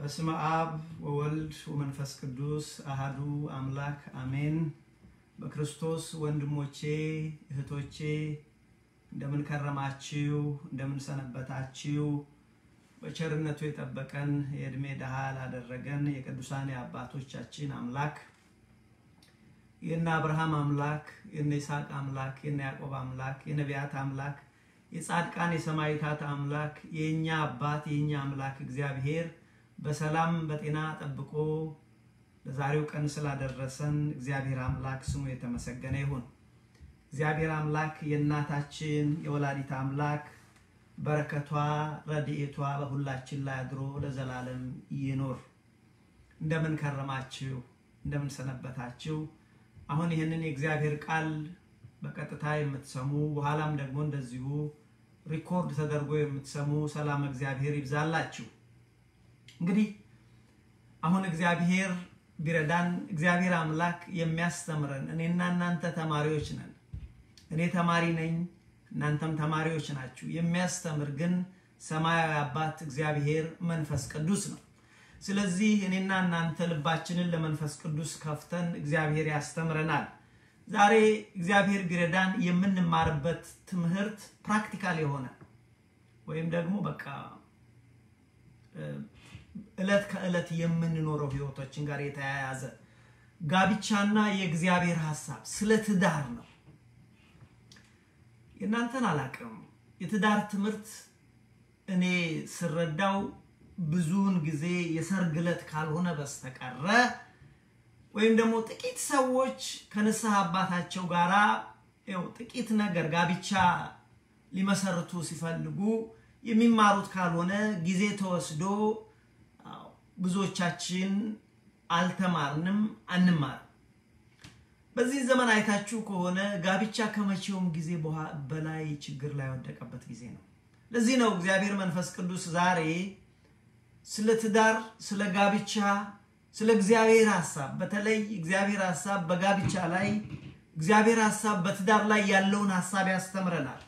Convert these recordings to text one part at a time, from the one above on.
በስመ አብ ወወልድ ወመንፈስ ቅዱስ አሃዱ አምላክ አሜን። በክርስቶስ ወንድሞቼ እህቶቼ እንደምን ከረማችሁ? እንደምን ሰነበታችሁ? በቸርነቱ የጠበቀን የዕድሜ ድሃ ላደረገን የቅዱሳን የአባቶቻችን አምላክ የነ አብርሃም አምላክ የነ ይስሐቅ አምላክ የነ ያዕቆብ አምላክ የነቢያት አምላክ የጻድቃን የሰማዕታት አምላክ የእኛ አባት የእኛ አምላክ እግዚአብሔር በሰላም በጤና ጠብቆ ለዛሬው ቀን ስላደረሰን እግዚአብሔር አምላክ ስሙ የተመሰገነ ይሁን። እግዚአብሔር አምላክ የእናታችን የወላዲት አምላክ በረከቷ ረድኤቷ በሁላችን ላይ አድሮ ለዘላለም ይኖር። እንደምን ከረማችሁ? እንደምን ሰነበታችሁ? አሁን ይህንን የእግዚአብሔር ቃል በቀጥታ የምትሰሙ በኋላም ደግሞ እንደዚሁ ሪኮርድ ተደርጎ የምትሰሙ ሰላም እግዚአብሔር ይብዛላችሁ። እንግዲህ አሁን እግዚአብሔር ቢረዳን እግዚአብሔር አምላክ የሚያስተምረን እኔና እናንተ ተማሪዎች ነን። እኔ ተማሪ ነኝ፣ እናንተም ተማሪዎች ናችሁ። የሚያስተምር ግን ሰማያዊ አባት እግዚአብሔር መንፈስ ቅዱስ ነው። ስለዚህ እኔና እናንተ ልባችንን ለመንፈስ ቅዱስ ከፍተን እግዚአብሔር ያስተምረናል። ዛሬ እግዚአብሔር ቢረዳን የምንማርበት ትምህርት ፕራክቲካል የሆነ ወይም ደግሞ በቃ እለት ከእለት የምንኖረው ህይወቶችን ጋር የተያያዘ ጋብቻና የእግዚአብሔር ሀሳብ ስለ ትዳር ነው። የእናንተን አላቅም። የትዳር ትምህርት እኔ ስረዳው ብዙውን ጊዜ የሰርግ ዕለት ካልሆነ በስተቀረ ወይም ደግሞ ጥቂት ሰዎች ከንስሐ አባታቸው ጋራ ያው ጥቂት ነገር ጋብቻ ሊመሰርቱ ሲፈልጉ የሚማሩት ካልሆነ ጊዜ ተወስዶ ብዙዎቻችን አልተማርንም፣ አንማርም። በዚህ ዘመን አይታችሁ ከሆነ ጋብቻ ከመቼውም ጊዜ በላይ ችግር ላይ ወደቀበት ጊዜ ነው። ለዚህ ነው እግዚአብሔር መንፈስ ቅዱስ ዛሬ ስለ ትዳር፣ ስለ ጋብቻ፣ ስለ እግዚአብሔር ሀሳብ በተለይ እግዚአብሔር ሀሳብ በጋብቻ ላይ እግዚአብሔር ሀሳብ በትዳር ላይ ያለውን ሀሳብ ያስተምረናል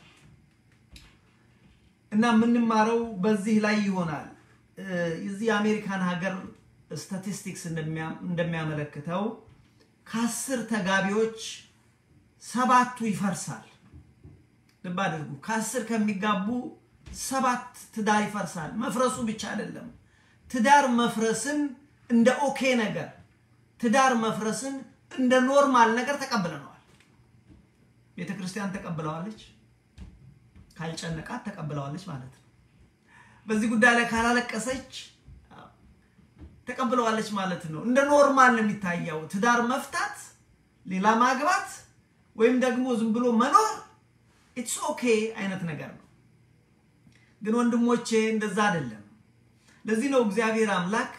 እና የምንማረው በዚህ ላይ ይሆናል። የዚህ የአሜሪካን ሀገር ስታቲስቲክስ እንደሚያመለክተው ከአስር ተጋቢዎች ሰባቱ ይፈርሳል። ልብ አድርጉ። ከአስር ከሚጋቡ ሰባት ትዳር ይፈርሳል። መፍረሱ ብቻ አይደለም፣ ትዳር መፍረስን እንደ ኦኬ ነገር፣ ትዳር መፍረስን እንደ ኖርማል ነገር ተቀብለነዋል። ቤተ ክርስቲያን ተቀብለዋለች፣ ካልጨነቃት ተቀብለዋለች ማለት ነው። በዚህ ጉዳይ ላይ ካላለቀሰች ተቀብለዋለች ማለት ነው። እንደ ኖርማል ነው የሚታየው። ትዳር መፍታት፣ ሌላ ማግባት ወይም ደግሞ ዝም ብሎ መኖር ኢትስ ኦኬ አይነት ነገር ነው። ግን ወንድሞቼ እንደዛ አይደለም። ለዚህ ነው እግዚአብሔር አምላክ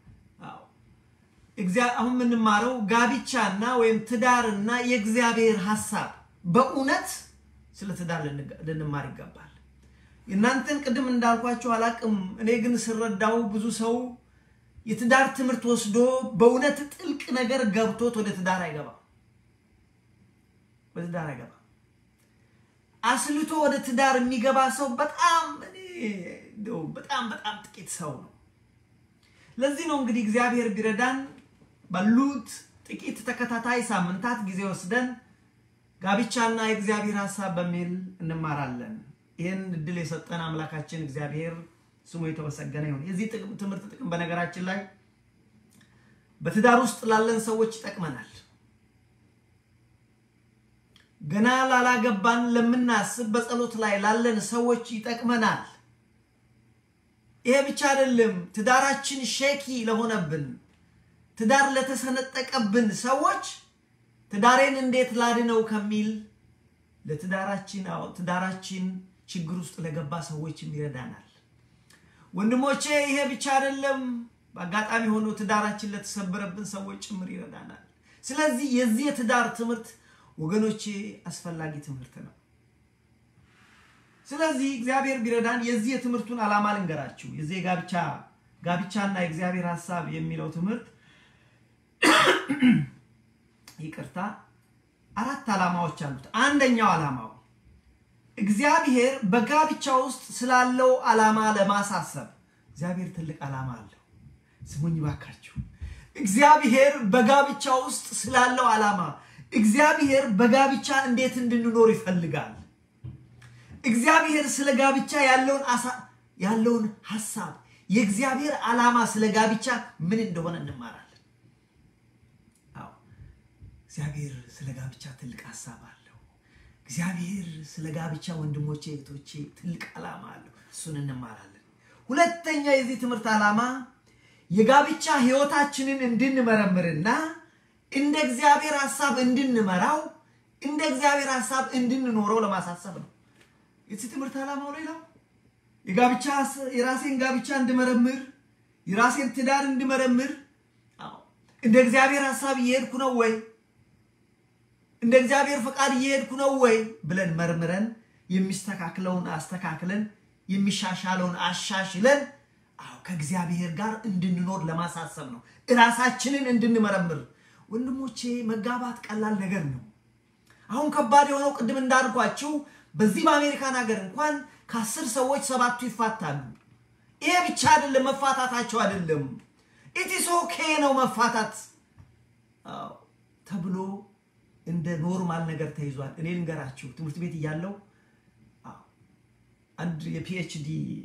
አሁን የምንማረው ጋብቻና ወይም ትዳርና የእግዚአብሔር ሀሳብ በእውነት ስለ ትዳር ልንማር ይገባል። እናንተን ቅድም እንዳልኳቸው አላቅም። እኔ ግን ስረዳው ብዙ ሰው የትዳር ትምህርት ወስዶ በእውነት ጥልቅ ነገር ገብቶት ወደ ትዳር አይገባም። ወደ ትዳር አይገባም። አስልቶ ወደ ትዳር የሚገባ ሰው በጣም በጣም በጣም ጥቂት ሰው ነው። ለዚህ ነው እንግዲህ እግዚአብሔር ቢረዳን ባሉት ጥቂት ተከታታይ ሳምንታት ጊዜ ወስደን ጋብቻና የእግዚአብሔር ሀሳብ በሚል እንማራለን። ይህን እድል የሰጠን አምላካችን እግዚአብሔር ስሙ የተመሰገነ ይሁን። የዚህ ትምህርት ጥቅም በነገራችን ላይ በትዳር ውስጥ ላለን ሰዎች ይጠቅመናል። ገና ላላገባን ለምናስብ በጸሎት ላይ ላለን ሰዎች ይጠቅመናል። ይሄ ብቻ አይደለም። ትዳራችን ሼኪ ለሆነብን፣ ትዳር ለተሰነጠቀብን ሰዎች ትዳሬን እንዴት ላድነው ከሚል ለትዳራችን ትዳራችን ችግር ውስጥ ለገባ ሰዎችም ይረዳናል። ወንድሞቼ ይሄ ብቻ አይደለም። በአጋጣሚ ሆኖ ትዳራችን ለተሰበረብን ሰዎች ጭምር ይረዳናል። ስለዚህ የዚህ የትዳር ትምህርት ወገኖቼ አስፈላጊ ትምህርት ነው። ስለዚህ እግዚአብሔር ቢረዳን የዚህ የትምህርቱን ዓላማ ልንገራችሁ። የዚህ የጋብቻ ጋብቻና የእግዚአብሔር ሀሳብ የሚለው ትምህርት ይቅርታ፣ አራት ዓላማዎች አሉት። አንደኛው ዓላማው እግዚአብሔር በጋብቻ ውስጥ ስላለው ዓላማ ለማሳሰብ እግዚአብሔር ትልቅ ዓላማ አለው። ስሙኝ ባካችሁ። እግዚአብሔር በጋብቻ ውስጥ ስላለው ዓላማ እግዚአብሔር በጋብቻ እንዴት እንድንኖር ይፈልጋል። እግዚአብሔር ስለ ጋብቻ ያለውን ያለውን ሐሳብ የእግዚአብሔር ዓላማ ስለ ጋብቻ ምን እንደሆነ እንማራለን። አዎ እግዚአብሔር ስለ ጋብቻ ትልቅ ሐሳብ አለው። እግዚአብሔር ስለ ጋብቻ ወንድሞቼ፣ እህቶቼ ትልቅ ዓላማ አለው። እሱን እንማራለን። ሁለተኛ የዚህ ትምህርት ዓላማ የጋብቻ ሕይወታችንን እንድንመረምርና እንደ እግዚአብሔር ሐሳብ እንድንመራው እንደ እግዚአብሔር ሐሳብ እንድንኖረው ለማሳሰብ ነው። የዚህ ትምህርት ዓላማው ሌላው የጋብቻ የራሴን ጋብቻ እንድመረምር የራሴን ትዳር እንድመረምር እንደ እግዚአብሔር ሐሳብ እየሄድኩ ነው ወይ እንደ እግዚአብሔር ፈቃድ እየሄድኩ ነው ወይ ብለን መርምረን የሚስተካክለውን አስተካክለን የሚሻሻለውን አሻሽለን አዎ ከእግዚአብሔር ጋር እንድንኖር ለማሳሰብ ነው። እራሳችንን እንድንመረምር ወንድሞቼ፣ መጋባት ቀላል ነገር ነው። አሁን ከባድ የሆነው ቅድም እንዳልኳችሁ በዚህ በአሜሪካን ሀገር እንኳን ከአስር ሰዎች ሰባቱ ይፋታሉ። ይሄ ብቻ አይደለም፣ መፋታታቸው አይደለም ኢትስ ኦኬ ነው መፋታት ተብሎ እንደ ኖርማል ነገር ተይዟል። እኔ ልንገራችሁ ትምህርት ቤት እያለው አንድ የፒኤችዲ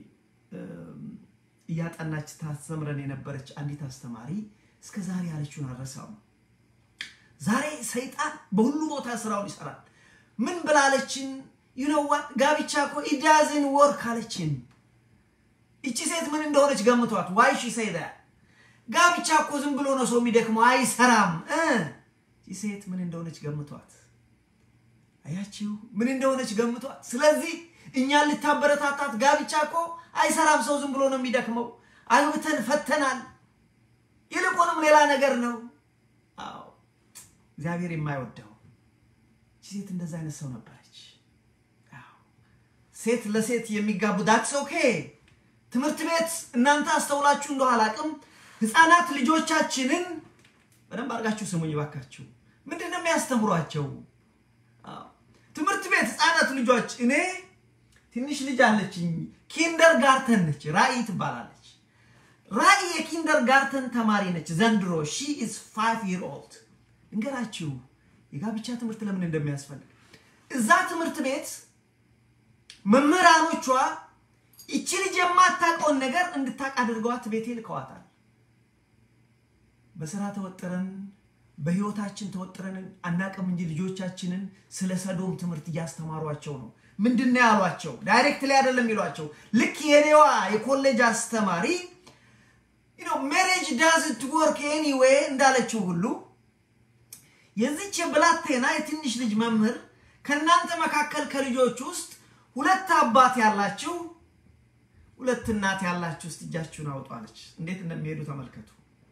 እያጠናች ታስተምረን የነበረች አንዲት አስተማሪ እስከ ዛሬ ያለችውን አልረሳውም። ዛሬ ሰይጣን በሁሉ ቦታ ስራውን ይሰራል። ምን ብላለችን? ዩኖዋት ጋብቻ እኮ ኢዳዝን ወርክ አለችን። እቺ ሴት ምን እንደሆነች ገምቷት። ዋይ ሺ ሰይዳ ጋብቻ እኮ ዝም ብሎ ነው ሰው የሚደክመው አይሰራም። እቺ ሴት ምን እንደሆነች ገምቷት። አያችሁ፣ ምን እንደሆነች ገምቷት። ስለዚህ እኛን ልታበረታታት ጋብቻ እኮ አይሰራም፣ ሰው ዝም ብሎ ነው የሚደክመው፣ አግብተን ፈተናል፣ ይልቁንም ሌላ ነገር ነው። አዎ እግዚአብሔር የማይወደው እቺ ሴት እንደዛ አይነት ሰው ነበረች። ሴት ለሴት የሚጋቡ ዳትስ ኦኬ። ትምህርት ቤት እናንተ አስተውላችሁ እንደው አላቅም፣ ህፃናት ልጆቻችንን በደንብ አድርጋችሁ ስሙኝ ባካችሁ። ምንድን ነው የሚያስተምሯቸው? ትምህርት ቤት ህፃናት ልጆች እኔ ትንሽ ልጅ አለችኝ፣ ኪንደር ጋርተን ነች፣ ራእይ ትባላለች። ራእይ የኪንደር ጋርተን ተማሪ ነች ዘንድሮ። ሺ ኢዝ ፋይቭ ይር ኦልድ። እንገራችሁ የጋብቻ ትምህርት ለምን እንደሚያስፈልግ እዛ ትምህርት ቤት መምህራኖቿ ይቺ ልጅ የማታውቀውን ነገር እንድታውቅ አድርገዋት ቤቴ ልከዋታል። በስራ ተወጥረን በህይወታችን ተወጥረን አናቅም እንጂ ልጆቻችንን ስለ ሰዶም ትምህርት እያስተማሯቸው ነው። ምንድን ነው ያሏቸው? ዳይሬክት ላይ አይደለም ይሏቸው። ልክ የኔዋ የኮሌጅ አስተማሪ ሜሬጅ ዳዝንት ወርክ ኤኒዌይ እንዳለችው ሁሉ የዚች የብላቴና የትንሽ ልጅ መምህር ከእናንተ መካከል ከልጆች ውስጥ ሁለት አባት ያላችሁ ሁለት እናት ያላችሁ ውስጥ እጃችሁን አውጧለች። እንዴት እንደሚሄዱ ተመልከቱ።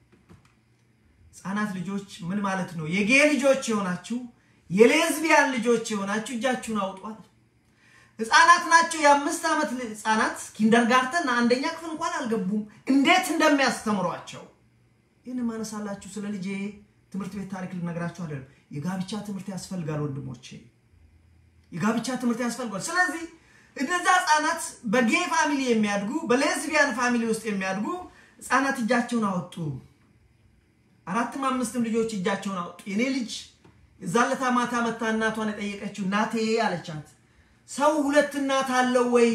ህፃናት ልጆች ምን ማለት ነው? የጌ ልጆች የሆናችሁ የሌዝቢያን ልጆች የሆናችሁ እጃችሁን አውጧል። ህፃናት ናቸው። የአምስት ዓመት ህፃናት ኪንደርጋርተን አንደኛ ክፍል እንኳን አልገቡም። እንዴት እንደሚያስተምሯቸው ይህን ማነሳላችሁ። ስለ ልጄ ትምህርት ቤት ታሪክ ልነግራችሁ አይደለም። የጋብቻ ትምህርት ያስፈልጋል ወንድሞቼ፣ የጋብቻ ትምህርት ያስፈልጋል። ስለዚህ እነዛ ህፃናት በጌ ፋሚሊ የሚያድጉ በሌዝቢያን ፋሚሊ ውስጥ የሚያድጉ ህፃናት እጃቸውን አወጡ። አራትም አምስትም ልጆች እጃቸውን አወጡ። የኔ ልጅ የዛለታ ማታ መታ እናቷን የጠየቀችው እናቴ አለቻት፣ ሰው ሁለት እናት አለው ወይ?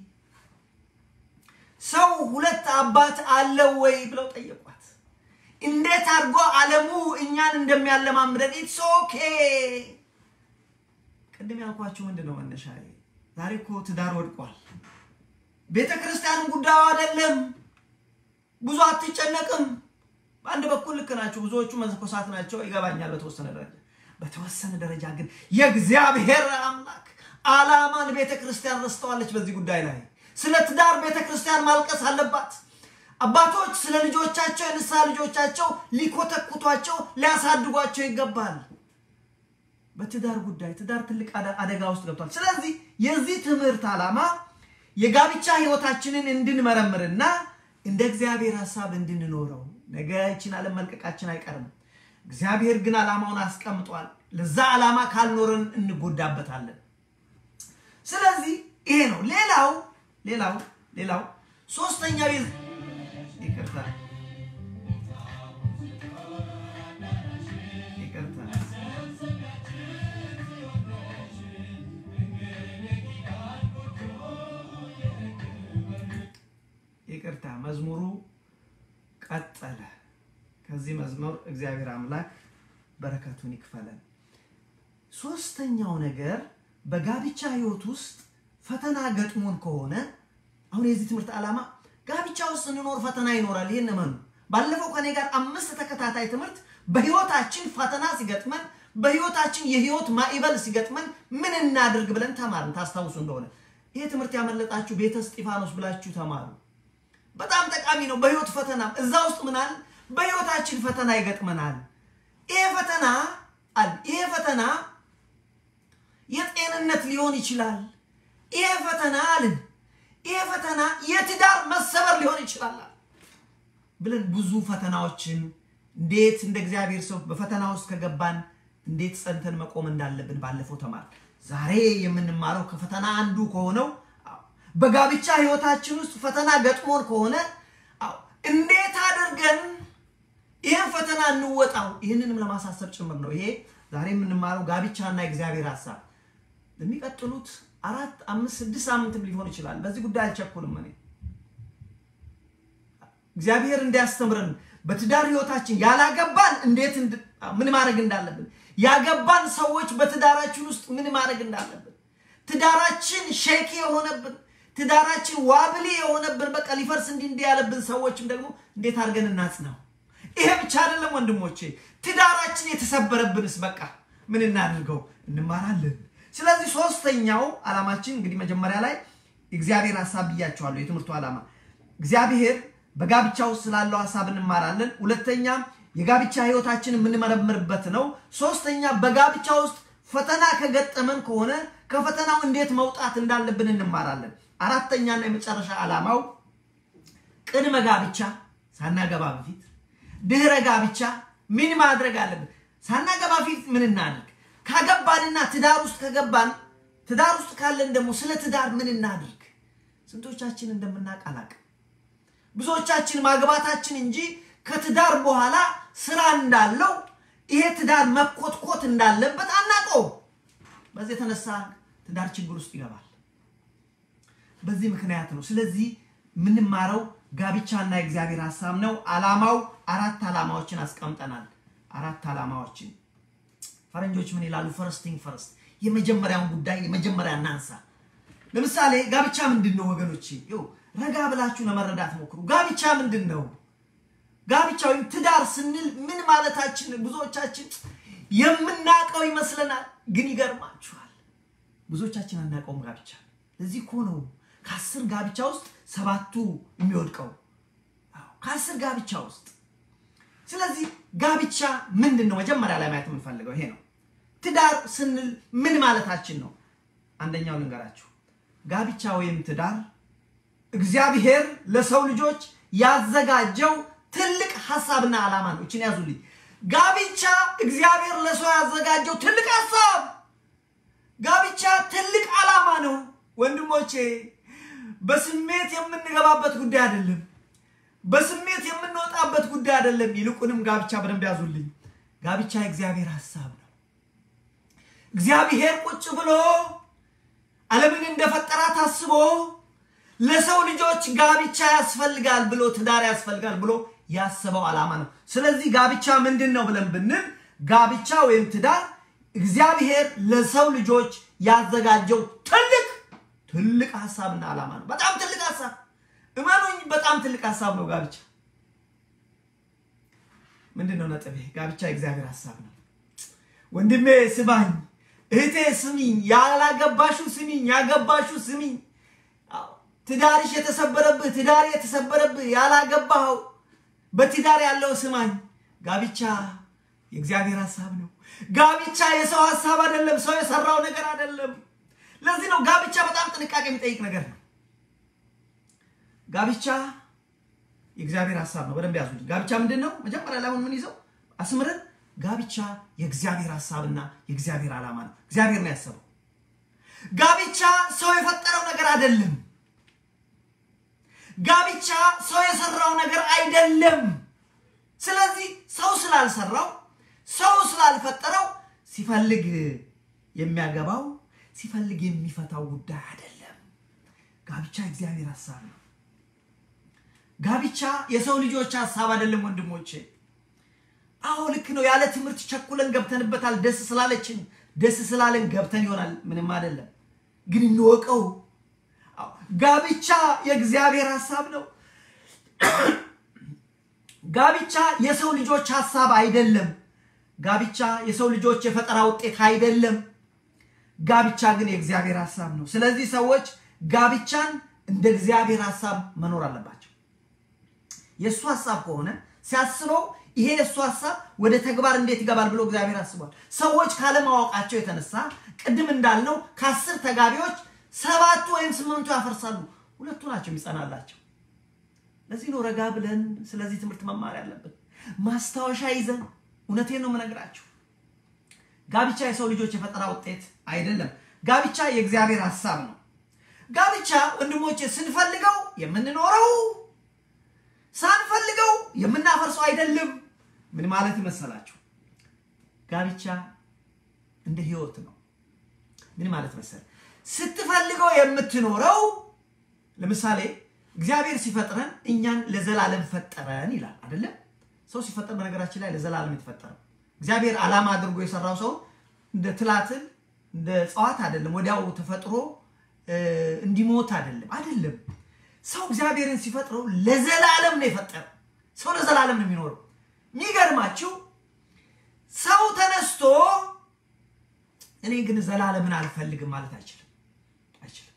ሰው ሁለት አባት አለው ወይ ብለው ጠየቋት። እንዴት አድርጎ ዓለሙ እኛን እንደሚያለማምደን ኢትስ ኦኬ። ቅድም ያልኳችሁ ምንድን ነው መነሻ? ዛሬ እኮ ትዳር ወድቋል። ቤተ ክርስቲያንም ጉዳዩ አይደለም። ብዙ አትጨነቅም። በአንድ በኩል ልክ ናቸው። ብዙዎቹ መነኮሳት ናቸው፣ ይገባኛል በተወሰነ ደረጃ። በተወሰነ ደረጃ ግን የእግዚአብሔር አምላክ ዓላማን ቤተ ክርስቲያን ረስተዋለች። በዚህ ጉዳይ ላይ ስለ ትዳር ቤተ ክርስቲያን ማልቀስ አለባት። አባቶች ስለ ልጆቻቸው የንስሐ ልጆቻቸው ሊኮተኩቷቸው ሊያሳድጓቸው ይገባል። በትዳር ጉዳይ ትዳር ትልቅ አደጋ ውስጥ ገብቷል። ስለዚህ የዚህ ትምህርት ዓላማ የጋብቻ ሕይወታችንን እንድንመረምርና እንደ እግዚአብሔር ሀሳብ እንድንኖረው ነገ ይችን ዓለም መልቀቃችን አይቀርም። እግዚአብሔር ግን ዓላማውን አስቀምጧል። ለዛ ዓላማ ካልኖርን እንጎዳበታለን። ስለዚህ ይሄ ነው። ሌላው ሌላው ሌላው ሶስተኛው ይቅርታ መዝሙሩ ቀጠለ። ከዚህ መዝሙር እግዚአብሔር አምላክ በረከቱን ይክፈለን። ሶስተኛው ነገር በጋብቻ ህይወት ውስጥ ፈተና ገጥሞን ከሆነ አሁን የዚህ ትምህርት ዓላማ ጋብቻ ውስጥ እንኖር ፈተና ይኖራል። ይህን እመኑ። ባለፈው ከኔ ጋር አምስት ተከታታይ ትምህርት በህይወታችን ፈተና ሲገጥመን በህይወታችን የህይወት ማዕበል ሲገጥመን ምን እናድርግ ብለን ተማርን። ታስታውሱ እንደሆነ ይሄ ትምህርት ያመለጣችሁ ቤተ እስጢፋኖስ ብላችሁ ተማሩ። በጣም ጠቃሚ ነው። በህይወት ፈተና እዛ ውስጥ ምናል በህይወታችን ፈተና ይገጥመናል። ይሄ ፈተና አለ ይሄ ፈተና የጤንነት ሊሆን ይችላል። ይሄ ፈተና አልን ይሄ ፈተና የትዳር መሰበር ሊሆን ይችላል ብለን ብዙ ፈተናዎችን እንዴት እንደ እግዚአብሔር ሰው በፈተና ውስጥ ከገባን እንዴት ጸንተን መቆም እንዳለብን ባለፈው ተማር። ዛሬ የምንማረው ከፈተና አንዱ ከሆነው በጋብቻ ህይወታችን ውስጥ ፈተና ገጥሞን ከሆነ እንዴት አድርገን ይህን ፈተና እንወጣው። ይህንንም ለማሳሰብ ጭምር ነው። ይሄ ዛሬ የምንማረው ጋብቻና የእግዚአብሔር ሀሳብ የሚቀጥሉት አራት አምስት ስድስት ሳምንትም ሊሆን ይችላል። በዚህ ጉዳይ አልቸኩልም። እኔ እግዚአብሔር እንዲያስተምረን በትዳር ህይወታችን ያላገባን እንዴት ምን ማድረግ እንዳለብን፣ ያገባን ሰዎች በትዳራችን ውስጥ ምን ማድረግ እንዳለብን፣ ትዳራችን ሼኪ የሆነብን ትዳራችን ዋብሊ የሆነብን በቃ ሊፈርስ እንዲህ እንዲህ ያለብን ሰዎችም ደግሞ እንዴት አድርገን እናጽናው። ይሄ ብቻ አይደለም ወንድሞቼ፣ ትዳራችን የተሰበረብንስ በቃ ምን እናድርገው እንማራለን። ስለዚህ ሶስተኛው ዓላማችን እንግዲህ መጀመሪያ ላይ እግዚአብሔር ሀሳብ ብያቸዋለሁ። የትምህርቱ ዓላማ እግዚአብሔር በጋብቻ ውስጥ ስላለው ሀሳብ እንማራለን። ሁለተኛ የጋብቻ ህይወታችን የምንመረምርበት ነው። ሶስተኛ በጋብቻ ውስጥ ፈተና ከገጠመን ከሆነ ከፈተናው እንዴት መውጣት እንዳለብን እንማራለን። አራተኛና የመጨረሻ ዓላማው ቅድመ ጋብቻ ሳናገባ በፊት ድህረ ጋብቻ ምን ማድረግ አለብን? ሳናገባ በፊት ምን እናድርግ? ካገባንና ትዳር ውስጥ ከገባን ትዳር ውስጥ ካለን ደግሞ ስለ ትዳር ምን እናድርግ? ስንቶቻችን እንደምናውቅ አላውቅም። ብዙዎቻችን ማግባታችን እንጂ ከትዳር በኋላ ስራ እንዳለው ይሄ ትዳር መኮትኮት እንዳለበት አናውቀውም። በዚህ የተነሳ ትዳር ችግር ውስጥ ይገባል። በዚህ ምክንያት ነው። ስለዚህ የምንማረው ጋብቻና የእግዚአብሔር ሀሳብ ነው። ዓላማው አራት ዓላማዎችን አስቀምጠናል። አራት ዓላማዎችን ፈረንጆች ምን ይላሉ? ፈርስቲንግ ፈርስት፣ የመጀመሪያውን ጉዳይ የመጀመሪያ እናንሳ። ለምሳሌ ጋብቻ ምንድን ነው ወገኖቼ? ይኸው ረጋ ብላችሁ ለመረዳት ሞክሩ። ጋብቻ ምንድን ነው? ጋብቻ ወይም ትዳር ስንል ምን ማለታችን? ብዙዎቻችን የምናውቀው ይመስለናል፣ ግን ይገርማችኋል፣ ብዙዎቻችን አናውቀውም ጋብቻ። ለዚህ እኮ ነው ከአስር ጋብቻ ውስጥ ሰባቱ የሚወድቀው ከአስር ጋብቻ ውስጥ። ስለዚህ ጋብቻ ምንድን ነው? መጀመሪያ ላይ ማየት የምንፈልገው ይሄ ነው። ትዳር ስንል ምን ማለታችን ነው? አንደኛው ልንገራችሁ። ጋብቻ ወይም ትዳር እግዚአብሔር ለሰው ልጆች ያዘጋጀው ትልቅ ሀሳብና ዓላማ ነው። እችን ያዙልኝ። ጋብቻ እግዚአብሔር ለሰው ያዘጋጀው ትልቅ ሀሳብ፣ ጋብቻ ትልቅ ዓላማ ነው ወንድሞቼ። በስሜት የምንገባበት ጉዳይ አይደለም። በስሜት የምንወጣበት ጉዳይ አይደለም። ይልቁንም ጋብቻ በደንብ ያዙልኝ። ጋብቻ የእግዚአብሔር ሀሳብ ነው። እግዚአብሔር ቁጭ ብሎ ዓለምን እንደፈጠራት አስቦ ለሰው ልጆች ጋብቻ ያስፈልጋል ብሎ ትዳር ያስፈልጋል ብሎ ያሰበው ዓላማ ነው። ስለዚህ ጋብቻ ምንድን ነው ብለን ብንል ጋብቻ ወይም ትዳር እግዚአብሔር ለሰው ልጆች ያዘጋጀው ትልቅ ትልቅ ሀሳብና ዓላማ ነው። በጣም ትልቅ ሀሳብ እመኑኝ፣ በጣም ትልቅ ሀሳብ ነው ጋብቻ። ምንድን ነው ነጥቤ? ጋብቻ የእግዚአብሔር ሀሳብ ነው። ወንድሜ ስማኝ፣ እህቴ ስሚኝ፣ ያላገባሹ ስሚኝ፣ ያገባሹ ስሚኝ። ትዳርሽ የተሰበረብህ ትዳር የተሰበረብህ ያላገባኸው በትዳር ያለው ስማኝ፣ ጋብቻ የእግዚአብሔር ሀሳብ ነው። ጋብቻ የሰው ሀሳብ አይደለም፣ ሰው የሰራው ነገር አይደለም። ለዚህ ነው ጋብቻ በጣም ጥንቃቄ የሚጠይቅ ነገር ነው። ጋብቻ የእግዚአብሔር ሀሳብ ነው። በደንብ ያዙ። ጋብቻ ምንድን ነው? መጀመሪያ ላይ አሁን ምን ይዘው አስምረን፣ ጋብቻ የእግዚአብሔር ሀሳብና የእግዚአብሔር ዓላማ ነው። እግዚአብሔር ነው ያሰበው። ጋብቻ ሰው የፈጠረው ነገር አይደለም። ጋብቻ ሰው የሰራው ነገር አይደለም። ስለዚህ ሰው ስላልሰራው ሰው ስላልፈጠረው ሲፈልግ የሚያገባው ሲፈልግ የሚፈታው ጉዳይ አይደለም። ጋብቻ እግዚአብሔር ሀሳብ ነው። ጋብቻ የሰው ልጆች ሀሳብ አይደለም ወንድሞቼ። አዎ ልክ ነው። ያለ ትምህርት ቸኩለን ገብተንበታል። ደስ ስላለችን ደስ ስላለን ገብተን ይሆናል። ምንም አይደለም። ግን እንወቀው፣ ጋብቻ የእግዚአብሔር ሀሳብ ነው። ጋብቻ የሰው ልጆች ሀሳብ አይደለም። ጋብቻ የሰው ልጆች የፈጠራ ውጤት አይደለም። ጋብቻ ግን የእግዚአብሔር ሀሳብ ነው። ስለዚህ ሰዎች ጋብቻን እንደ እግዚአብሔር ሀሳብ መኖር አለባቸው። የእሱ ሀሳብ ከሆነ ሲያስበው ይሄ የእሱ ሀሳብ ወደ ተግባር እንዴት ይገባል ብሎ እግዚአብሔር አስቧል። ሰዎች ካለማወቃቸው የተነሳ ቅድም እንዳልነው ከአስር ተጋቢዎች ሰባቱ ወይም ስምንቱ ያፈርሳሉ፣ ሁለቱ ናቸው የሚጸናላቸው። ለዚህ ነው ረጋ ብለን ስለዚህ ትምህርት መማር ያለብን፣ ማስታወሻ ይዘን። እውነቴን ነው የምነግራችሁ። ጋብቻ የሰው ልጆች የፈጠራ ውጤት አይደለም። ጋብቻ የእግዚአብሔር ሀሳብ ነው። ጋብቻ ወንድሞቼ ስንፈልገው የምንኖረው ሳንፈልገው የምናፈርሰው አይደለም። ምን ማለት ይመሰላችሁ? ጋብቻ እንደ ህይወት ነው። ምን ማለት መሰል ስትፈልገው የምትኖረው ለምሳሌ እግዚአብሔር ሲፈጥረን እኛን ለዘላለም ፈጠረን ይላል አይደለም? ሰው ሲፈጠር በነገራችን ላይ ለዘላለም የተፈጠረው እግዚአብሔር ዓላማ አድርጎ የሰራው ሰው እንደ ትላትል እንደ እጽዋት አይደለም። ወዲያው ተፈጥሮ እንዲሞት አይደለም አይደለም። ሰው እግዚአብሔርን ሲፈጥረው ለዘላለም ነው የፈጠረው። ሰው ለዘላለም ነው የሚኖረው። የሚገርማችሁ ሰው ተነስቶ እኔ ግን ዘላለምን አልፈልግም ማለት አይችልም አይችልም።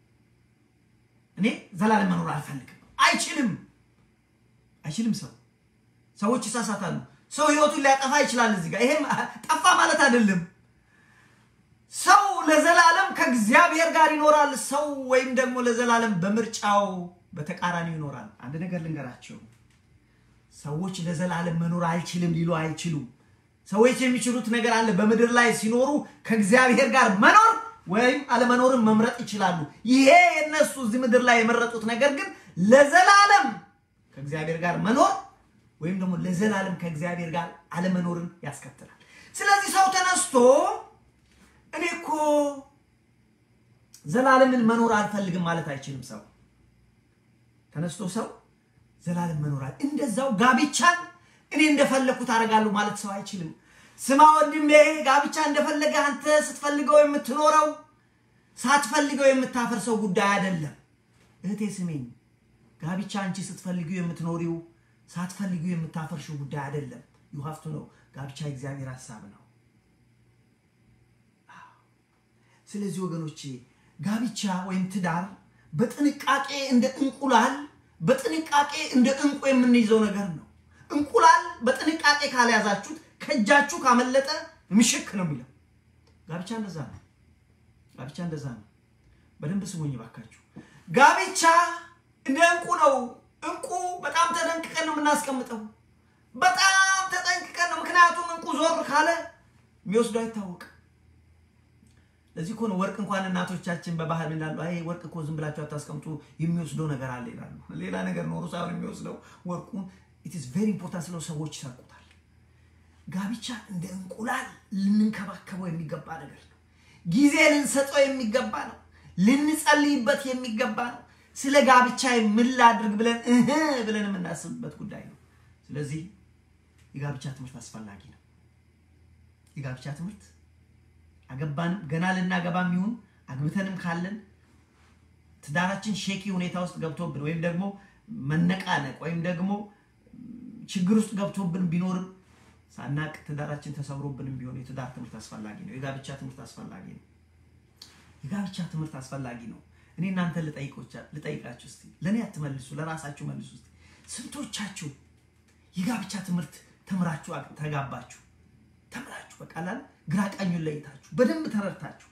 እኔ ዘላለም መኖር አልፈልግም አይችልም አይችልም። ሰው ሰዎች ይሳሳታሉ። ሰው ህይወቱን ሊያጠፋ ይችላል። እዚህ ጋር ይሄም ጠፋ ማለት አይደለም። ሰው ለዘላለም ከእግዚአብሔር ጋር ይኖራል። ሰው ወይም ደግሞ ለዘላለም በምርጫው በተቃራኒው ይኖራል። አንድ ነገር ልንገራቸው፣ ሰዎች ለዘላለም መኖር አልችልም ሊሉ አይችሉም። ሰዎች የሚችሉት ነገር አለ። በምድር ላይ ሲኖሩ ከእግዚአብሔር ጋር መኖር ወይም አለመኖርን መምረጥ ይችላሉ። ይሄ የነሱ እዚህ ምድር ላይ የመረጡት ነገር ግን ለዘላለም ከእግዚአብሔር ጋር መኖር ወይም ደግሞ ለዘላለም ከእግዚአብሔር ጋር አለመኖርን ያስከትላል። ስለዚህ ሰው ተነስቶ እኔ እኮ ዘላለምን መኖር አልፈልግም ማለት አይችልም። ሰው ተነስቶ ሰው ዘላለም መኖር እንደዛው ጋብቻን እኔ እንደፈለግኩት አደርጋለሁ ማለት ሰው አይችልም። ስማ ወንድሜ፣ ጋብቻ እንደፈለገ አንተ ስትፈልገው የምትኖረው ሳትፈልገው የምታፈርሰው ጉዳይ አይደለም። እህቴ ስሜኝ፣ ጋብቻ አንቺ ስትፈልጊው የምትኖሪው ሳትፈልጊው የምታፈርሽው ጉዳይ አይደለም። ዩ ሀቭ ቱ ነው። ጋብቻ የእግዚአብሔር ሀሳብ ነው። ስለዚህ ወገኖቼ ጋብቻ ወይም ትዳር በጥንቃቄ እንደ እንቁላል በጥንቃቄ እንደ እንቁ የምንይዘው ነገር ነው። እንቁላል በጥንቃቄ ካልያዛችሁት ከእጃችሁ ካመለጠ ምሽክ ነው የሚለው። ጋብቻ እንደዛ ነው። ጋብቻ እንደዛ ነው። በደንብ ስሙኝ ባካችሁ። ጋብቻ እንደ እንቁ ነው። እንቁ በጣም ተጠንቅቀን ነው የምናስቀምጠው። በጣም ተጠንቅቀን ነው። ምክንያቱም እንቁ ዞር ካለ የሚወስዱ አይታወቅም። ለዚህ እኮ ነው ወርቅ እንኳን እናቶቻችን በባህል እንዳሉ አይ ወርቅ እኮ ዝም ብላችሁ አታስቀምጡ የሚወስደው ነገር አለ ይላሉ። ሌላ ነገር ኖሮ ሳይሆን የሚወስደው ወርቁን ኢት ኢዝ ቬሪ ኢምፖርታንት ስለው ሰዎች ይሰርቁታል። ጋብቻ እንደ እንቁላል ልንንከባከበው የሚገባ ነገር ነው። ጊዜ ልንሰጠው የሚገባ ነው። ልንጸልይበት የሚገባ ነው። ስለ ጋብቻ ምን ላድርግ ብለን እህ ብለን የምናስብበት ጉዳይ ነው። ስለዚህ የጋብቻ ትምህርት አስፈላጊ ነው። የጋብቻ ትምህርት አገባንም ገና ልናገባም ይሁን አግብተንም ካለን ትዳራችን ሼኪ ሁኔታ ውስጥ ገብቶብን ወይም ደግሞ መነቃነቅ ወይም ደግሞ ችግር ውስጥ ገብቶብን ቢኖርም ሳናቅ ትዳራችን ተሰብሮብንም ቢሆን የትዳር ትምህርት አስፈላጊ ነው። የጋብቻ ትምህርት አስፈላጊ ነው። የጋብቻ ትምህርት አስፈላጊ ነው። እኔ እናንተ ልጠይቃችሁ እስቲ፣ ለእኔ አትመልሱ፣ ለራሳችሁ መልሱ እስቲ። ስንቶቻችሁ የጋብቻ ትምህርት ተምራችሁ ተጋባችሁ? ተምራችሁ በቃላል ግራ ቀኙን ለይታችሁ በደንብ ተረድታችሁ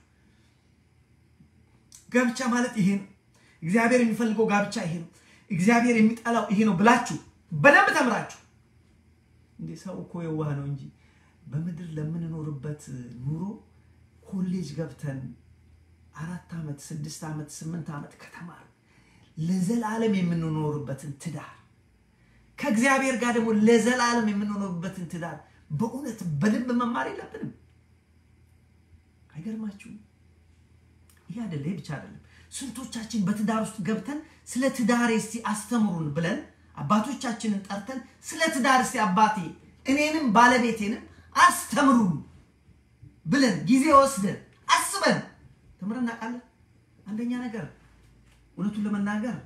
ጋብቻ ማለት ይሄ ነው፣ እግዚአብሔር የሚፈልገው ጋብቻ ይሄ ነው፣ እግዚአብሔር የሚጠላው ይሄ ነው ብላችሁ በደንብ ተምራችሁ እንዴ ሰው እኮ የዋህ ነው እንጂ በምድር ለምንኖርበት ኑሮ ኮሌጅ ገብተን አራት ዓመት ስድስት ዓመት ስምንት ዓመት ከተማር ለዘላለም የምንኖርበትን ትዳር ከእግዚአብሔር ጋር ደግሞ ለዘላለም የምንኖርበትን ትዳር በእውነት በደንብ መማር የለብንም? አይገርማችሁም? ይህ አይደለ ይህ ብቻ አይደለም። ስንቶቻችን በትዳር ውስጥ ገብተን ስለ ትዳሬ እስቲ አስተምሩን ብለን አባቶቻችንን ጠርተን ስለ ትዳር እስቲ አባቴ እኔንም ባለቤቴንም አስተምሩን ብለን ጊዜ ወስደን አስበን ተምረን እናውቃለን? አንደኛ ነገር እውነቱን ለመናገር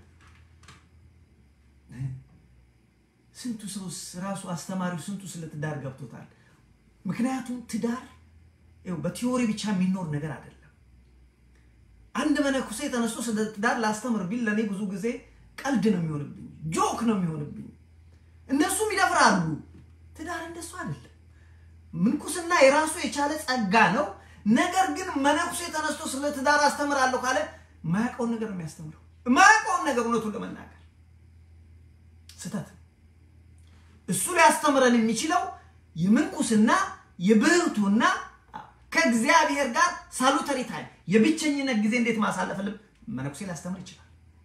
ስንቱ ሰው ራሱ አስተማሪው ስንቱ ስለ ትዳር ገብቶታል። ምክንያቱም ትዳር ይኸው በቲዎሪ ብቻ የሚኖር ነገር አይደለም። አንድ መነኩሴ ተነስቶ ስለ ትዳር ላስተምር ቢል ለእኔ ብዙ ጊዜ ቀልድ ነው የሚሆንብኝ፣ ጆክ ነው የሚሆንብኝ። እነሱም ይደፍራሉ። ትዳር እንደሱ አይደለም። ምንኩስና የራሱ የቻለ ጸጋ ነው። ነገር ግን መነኩሴ ተነስቶ ስለ ትዳር አስተምራለሁ ካለ ማያውቀውን ነገር ነው የሚያስተምረው። ማያውቀውን ነገር እውነቱን ለመናገር ስህተት እሱ ሊያስተምረን የሚችለው የምንኩስና የብህቱና ከእግዚአብሔር ጋር ሳሉተሪ ታይም የብቸኝነት ጊዜ እንዴት ማሳለፍ ልብ መነኩሴ ሊያስተምር ይችላል።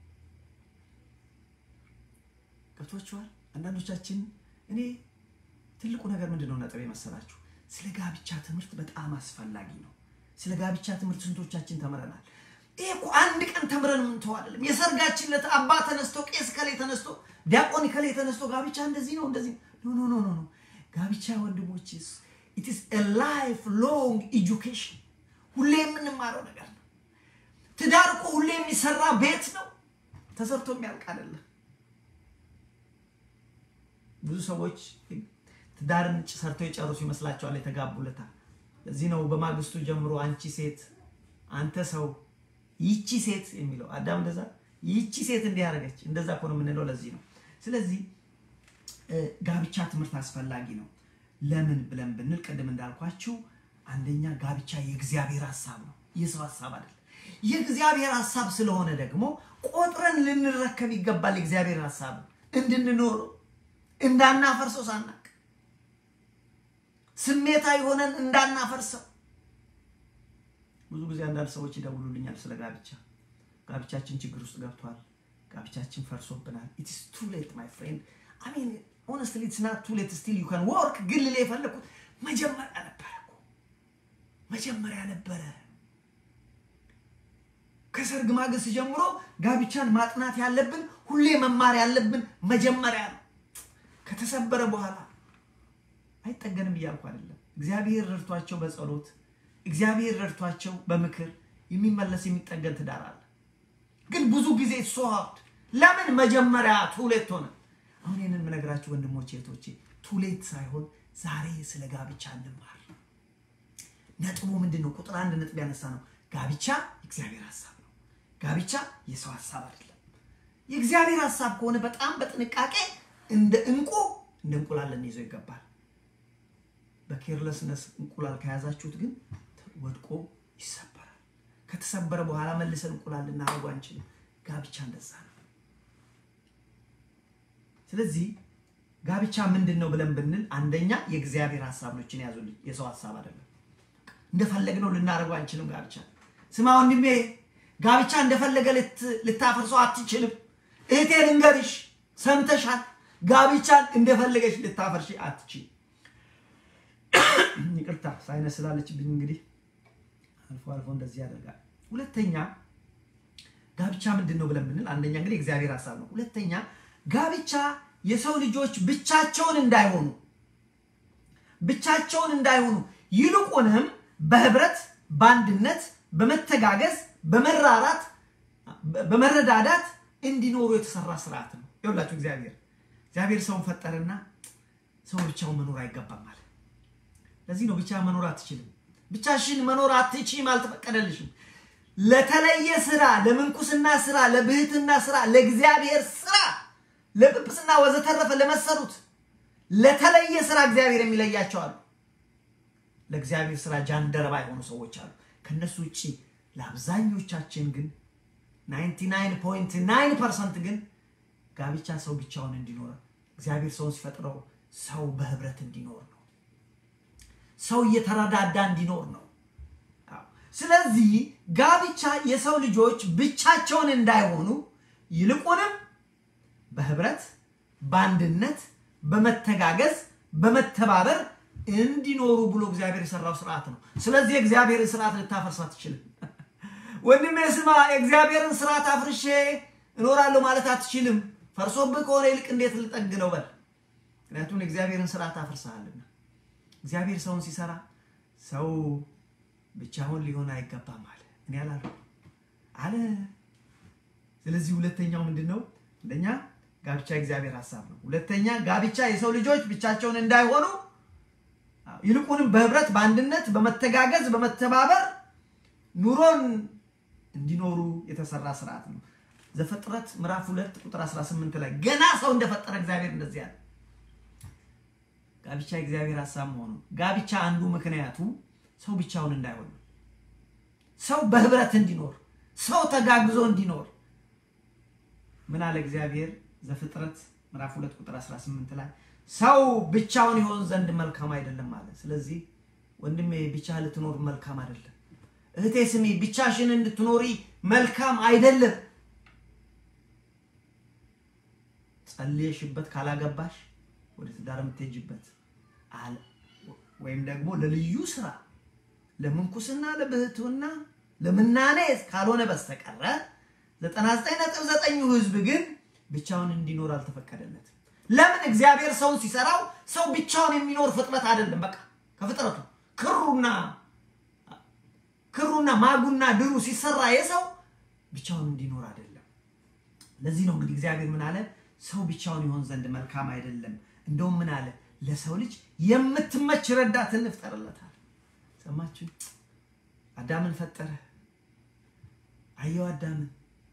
ገብቷችኋል? አንዳንዶቻችን እኔ ትልቁ ነገር ምንድን ነው ነጥብ የመሰላችሁ ስለ ጋብቻ ትምህርት በጣም አስፈላጊ ነው። ስለ ጋብቻ ትምህርት ስንቶቻችን ተምረናል? ይሄ እኮ አንድ ቀን ተምረን ምንተው አይደለም። የሰርጋችን ዕለት አባ ተነስቶ ቄስ ከሌ ተነስቶ ዲያቆን ከሌ ተነስቶ ጋብቻ እንደዚህ ነው እንደዚህ ኖ ኖ ኖ ኖ ጋብቻ ወንድሞችስ ኢት ኢዝ ኤ ላይፍ ሎንግ ኤጁኬሽን ሁሌ የምንማረው ነገር ነው። ትዳር እኮ ሁሌ የሚሰራ ቤት ነው፣ ተሰርቶ የሚያልቅ አይደለም። ብዙ ሰዎች ትዳርን ሰርተው የጨርሱ ይመስላቸዋል የተጋቡለታ። ለዚህ ነው በማግስቱ ጀምሮ አንቺ ሴት፣ አንተ ሰው፣ ይቺ ሴት የሚለው አዳም እንደዛ ይቺ ሴት እንዲህ አደረገች እንደዛ እኮ ነው የምንለው። ለዚህ ነው ስለዚህ ጋብቻ ትምህርት አስፈላጊ ነው። ለምን ብለን ብንል ቅድም እንዳልኳችሁ አንደኛ ጋብቻ የእግዚአብሔር ሀሳብ ነው፣ የሰው ሀሳብ አይደለም። የእግዚአብሔር ሀሳብ ስለሆነ ደግሞ ቆጥረን ልንረከብ ይገባል። የእግዚአብሔር ሀሳብ እንድንኖረው እንዳናፈርሰው ሳናቅ ስሜታዊ ሆነን እንዳናፈርሰው። ብዙ ጊዜ አንዳንድ ሰዎች ይደውሉልኛል ስለ ጋብቻ ጋብቻችን ችግር ውስጥ ገብቷል፣ ጋብቻችን ፈርሶብናል። ኢትስ ቱ ሌት ማይ ፍሬንድ አይ ሚን ሆነስትሊ ኢትስ ናት ቱ ሌት ስቲል ዩ ካን ወርክ። ግን ልል የፈለኩት መጀመሪያ ነበረ እኮ መጀመሪያ ነበረ። ከሰርግ ማግስት ጀምሮ ጋብቻን ማጥናት ያለብን ሁሌ መማር ያለብን መጀመሪያ ነው። ከተሰበረ በኋላ አይጠገንም እያልኩ አይደለም። እግዚአብሔር ረድቷቸው በጸሎት እግዚአብሔር ረድቷቸው በምክር የሚመለስ የሚጠገን ትዳር አለ። ግን ብዙ ጊዜ ሶ ሀርድ ለምን መጀመሪያ ቱሌት ሆነ? አሁን ይህንን የምነግራችሁ ወንድሞቼ እህቶቼ፣ ቱሌት ሳይሆን ዛሬ ስለ ጋብቻ እንማር። ነጥቡ ምንድን ነው? ቁጥር አንድ ነጥብ ያነሳ ነው። ጋብቻ የእግዚአብሔር ሀሳብ ነው። ጋብቻ የሰው ሀሳብ አይደለም። የእግዚአብሔር ሀሳብ ከሆነ በጣም በጥንቃቄ እንደ እንቁ እንደ እንቁላል ልንይዘው ይገባል። በኬርለስነስ እንቁላል ከያዛችሁት ግን ወድቆ ይሰበራል። ከተሰበረ በኋላ መልሰን እንቁላል ልናደርጉ አንችልም። ጋብቻ እንደዛ ነው። ስለዚህ ጋብቻ ምንድን ነው ብለን ብንል አንደኛ የእግዚአብሔር ሀሳብ ነው። እችን ያዙልኝ፣ የሰው ሀሳብ አይደለም። እንደፈለግነው ልናደርገው አንችልም። ጋብቻ ስማ ወንድሜ፣ ጋብቻ እንደፈለገ ልታፈርሰው አትችልም። እህቴ ልንገርሽ፣ ሰምተሻል? ጋብቻን እንደፈለገች ልታፈርሽ አትችል። ይቅርታ ሳይነስ ስላለችብኝ እንግዲህ አልፎ አልፎ እንደዚህ ያደርጋል። ሁለተኛ ጋብቻ ምንድን ነው ብለን ብንል አንደኛ እንግዲህ እግዚአብሔር ሀሳብ ነው። ሁለተኛ ጋብቻ የሰው ልጆች ብቻቸውን እንዳይሆኑ ብቻቸውን እንዳይሆኑ ይልቁንም በህብረት በአንድነት በመተጋገዝ በመራራት በመረዳዳት እንዲኖሩ የተሰራ ስርዓት ነው። ይኸውላችሁ እግዚአብሔር እግዚአብሔር ሰውን ፈጠረና ሰው ብቻውን መኖር አይገባም ማለት ለዚህ ነው ብቻ መኖር አትችልም። ብቻሽን መኖር አትችይም፣ አልተፈቀደልሽም። ለተለየ ስራ፣ ለምንኩስና ስራ፣ ለብህትና ስራ፣ ለእግዚአብሔር ስራ፣ ለጵጵስና ወዘተረፈ ለመሰሩት ለተለየ ስራ እግዚአብሔር የሚለያቸው አሉ። ለእግዚአብሔር ስራ ጃንደረባ የሆኑ ሰዎች አሉ። ከነሱ ውጭ ለአብዛኞቻችን ግን 99.9 ፐርሰንት ግን ጋብቻ ሰው ብቻውን እንዲኖር እግዚአብሔር ሰውን ሲፈጥረው ሰው በህብረት እንዲኖር ነው። ሰው እየተረዳዳ እንዲኖር ነው። ስለዚህ ጋብቻ የሰው ልጆች ብቻቸውን እንዳይሆኑ ይልቁንም በህብረት በአንድነት በመተጋገዝ በመተባበር እንዲኖሩ ብሎ እግዚአብሔር የሰራው ስርዓት ነው። ስለዚህ የእግዚአብሔርን ስርዓት ልታፈርስ አትችልም። ወንድሜ ስማ፣ የእግዚአብሔርን ስርዓት አፍርሼ እኖራለሁ ማለት አትችልም። ፈርሶብህ ከሆነ ይልቅ እንዴት ልጠግነው በል። ምክንያቱም የእግዚአብሔርን ስርዓት አፍርሰሃልና። እግዚአብሔር ሰውን ሲሰራ ሰው ብቻውን ሊሆን አይገባም አለ። እኔ አላልኩም አለ። ስለዚህ ሁለተኛው ምንድን ነው? አንደኛ ጋብቻ የእግዚአብሔር ሀሳብ ነው። ሁለተኛ ጋብቻ የሰው ልጆች ብቻቸውን እንዳይሆኑ ይልቁንም በህብረት በአንድነት በመተጋገዝ በመተባበር ኑሮን እንዲኖሩ የተሰራ ስርዓት ነው። ዘፍጥረት ምዕራፍ ሁለት ቁጥር 18 ላይ ገና ሰው እንደፈጠረ እግዚአብሔር እንደዚህ ያለ ጋብቻ የእግዚአብሔር ሀሳብ መሆኑ ጋብቻ አንዱ ምክንያቱ ሰው ብቻውን እንዳይሆን ሰው በህብረት እንዲኖር ሰው ተጋግዞ እንዲኖር ምን አለ እግዚአብሔር ዘፍጥረት ምዕራፍ 2 ቁጥር 18 ላይ ሰው ብቻውን ይሆን ዘንድ መልካም አይደለም አለ። ስለዚህ ወንድሜ ብቻ ልትኖር መልካም አይደለም። እህቴ ስሚ፣ ብቻሽን እንድትኖሪ መልካም አይደለም። ጸልየሽበት ካላገባሽ ወደ ትዳር የምትሄጂበት ወይም ደግሞ ለልዩ ስራ ለምንኩስና፣ ለብህትውና፣ ለምናኔ ካልሆነ በስተቀረ 99.9 ህዝብ ግን ብቻውን እንዲኖር አልተፈቀደለትም። ለምን? እግዚአብሔር ሰውን ሲሰራው ሰው ብቻውን የሚኖር ፍጥረት አይደለም። በቃ ከፍጥረቱ ክሩና ክሩና ማጉና ድሩ ሲሰራ የሰው ብቻውን እንዲኖር አይደለም። ለዚህ ነው እንግዲህ እግዚአብሔር ምን አለ? ሰው ብቻውን ይሆን ዘንድ መልካም አይደለም። እንደውም ምን አለ? ለሰው ልጅ የምትመች ረዳት እንፍጠርለታል። ሰማችሁ? አዳምን ፈጠረ። አየው አዳምን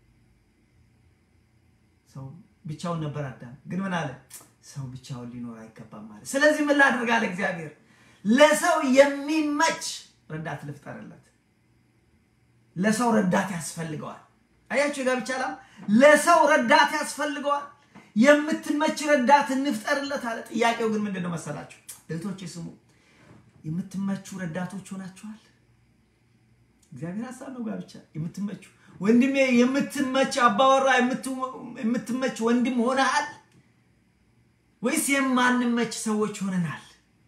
ሰው ብቻውን ነበር አዳም። ግን ምን አለ? ሰው ብቻውን ሊኖር አይገባም ማለት። ስለዚህ ምን ላድርግ አለ እግዚአብሔር፣ ለሰው የሚመች ረዳት ልፍጠርለት። ለሰው ረዳት ያስፈልገዋል። አያችሁ የጋብቻ ዓላማ፣ ለሰው ረዳት ያስፈልገዋል። የምትመች ረዳት እንፍጠርለት አለ። ጥያቄው ግን ምንድን ነው መሰላችሁ? እህቶቼ ስሙ፣ የምትመቹ ረዳቶች ሆናችኋል? እግዚአብሔር ሀሳብ ነው ጋብቻ የምትመቹ ወንድሜ የምትመች አባወራ የምትመች ወንድም ሆነሃል ወይስ የማንመች ሰዎች ሆነናል?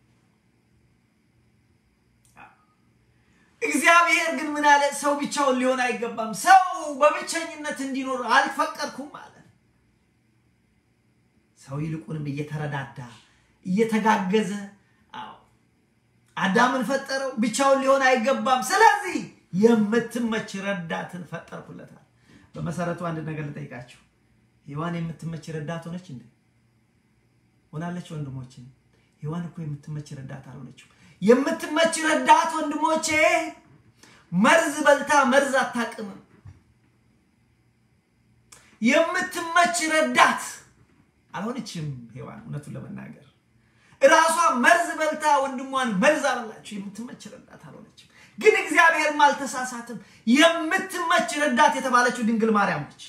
እግዚአብሔር ግን ምን አለ? ሰው ብቻውን ሊሆን አይገባም። ሰው በብቸኝነት እንዲኖር አልፈቀድኩም አለ። ሰው ይልቁንም እየተረዳዳ እየተጋገዘ አዳምን ፈጠረው። ብቻውን ሊሆን አይገባም። ስለዚህ የምትመች ረዳትን ፈጠርኩለታል። በመሰረቱ አንድ ነገር ልጠይቃችሁ፣ ሔዋን የምትመች ረዳት ሆነች እንዴ? ሆናለች? ወንድሞቼ ሔዋን እኮ የምትመች ረዳት አልሆነችው። የምትመች ረዳት ወንድሞቼ መርዝ በልታ መርዝ አታቅምም። የምትመች ረዳት አልሆነችም ሔዋን እውነቱን ለመናገር እራሷ መርዝ በልታ ወንድሟን መርዝ አበላችሁ። የምትመች ረዳት አልሆነችም። ግን እግዚአብሔርም አልተሳሳትም። የምትመች ረዳት የተባለችው ድንግል ማርያም ነች።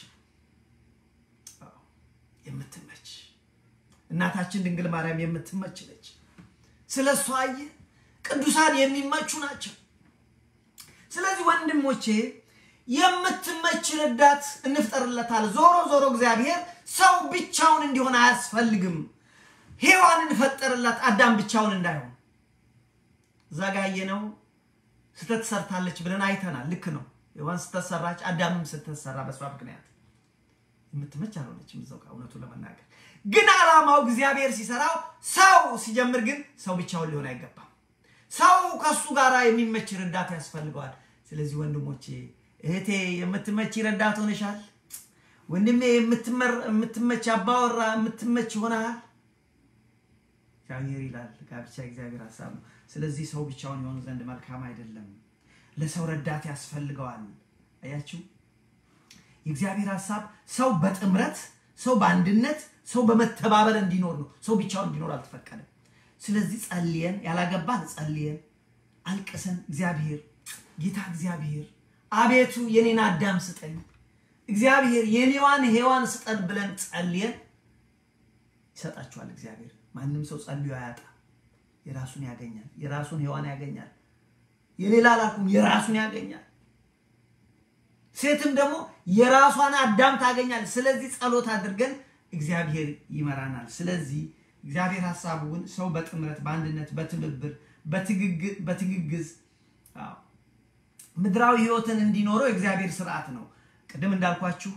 የምትመች እናታችን ድንግል ማርያም የምትመች ነች። ስለ እሷ አየ ቅዱሳን የሚመቹ ናቸው። ስለዚህ ወንድሞቼ የምትመች ረዳት እንፍጠርለታል። ዞሮ ዞሮ እግዚአብሔር ሰው ብቻውን እንዲሆን አያስፈልግም። ሔዋንን ፈጠርላት አዳም ብቻውን እንዳይሆን። እዛ ጋ ያየነው ስተት ሰርታለች ብለን አይተናል። ልክ ነው። ሔዋን ስተት ሰራች፣ አዳምም ስተት ሰራ። በሷ ምክንያት የምትመች አልሆነችም። እዛው ጋር እውነቱን ለመናገር ግን ዓላማው እግዚአብሔር ሲሰራው ሰው ሲጀምር ግን ሰው ብቻውን ሊሆን አይገባም። ሰው ከሱ ጋር የሚመች ረዳት ያስፈልገዋል። ስለዚህ ወንድሞቼ፣ እህቴ የምትመች ረዳት ሆነሻል። ወንድሜ የምትመች አባወራ የምትመች ሆነሃል። እግዚአብሔር ይላል ጋብቻ እግዚአብሔር ሀሳብ ነው። ስለዚህ ሰው ብቻውን የሆኑ ዘንድ መልካም አይደለም። ለሰው ረዳት ያስፈልገዋል። አያችሁ፣ የእግዚአብሔር ሀሳብ ሰው በጥምረት ሰው በአንድነት ሰው በመተባበር እንዲኖር ነው። ሰው ብቻውን እንዲኖር አልተፈቀደም። ስለዚህ ጸልየን ያላገባን ጸልየን አልቅሰን እግዚአብሔር ጌታ እግዚአብሔር አቤቱ የኔን አዳም ስጠኝ፣ እግዚአብሔር የኔዋን ሔዋን ስጠን ብለን ጸልየን ይሰጣችኋል እግዚአብሔር። ማንም ሰው ጸልዮ አያጣ። የራሱን ያገኛል። የራሱን ሔዋን ያገኛል። የሌላ አላልኩም፣ የራሱን ያገኛል። ሴትም ደግሞ የራሷን አዳም ታገኛል። ስለዚህ ጸሎት አድርገን እግዚአብሔር ይመራናል። ስለዚህ እግዚአብሔር ሀሳቡን ሰው በጥምረት በአንድነት በትብብር በትግግዝ ምድራዊ ሕይወትን እንዲኖረው የእግዚአብሔር ስርዓት ነው። ቅድም እንዳልኳችሁ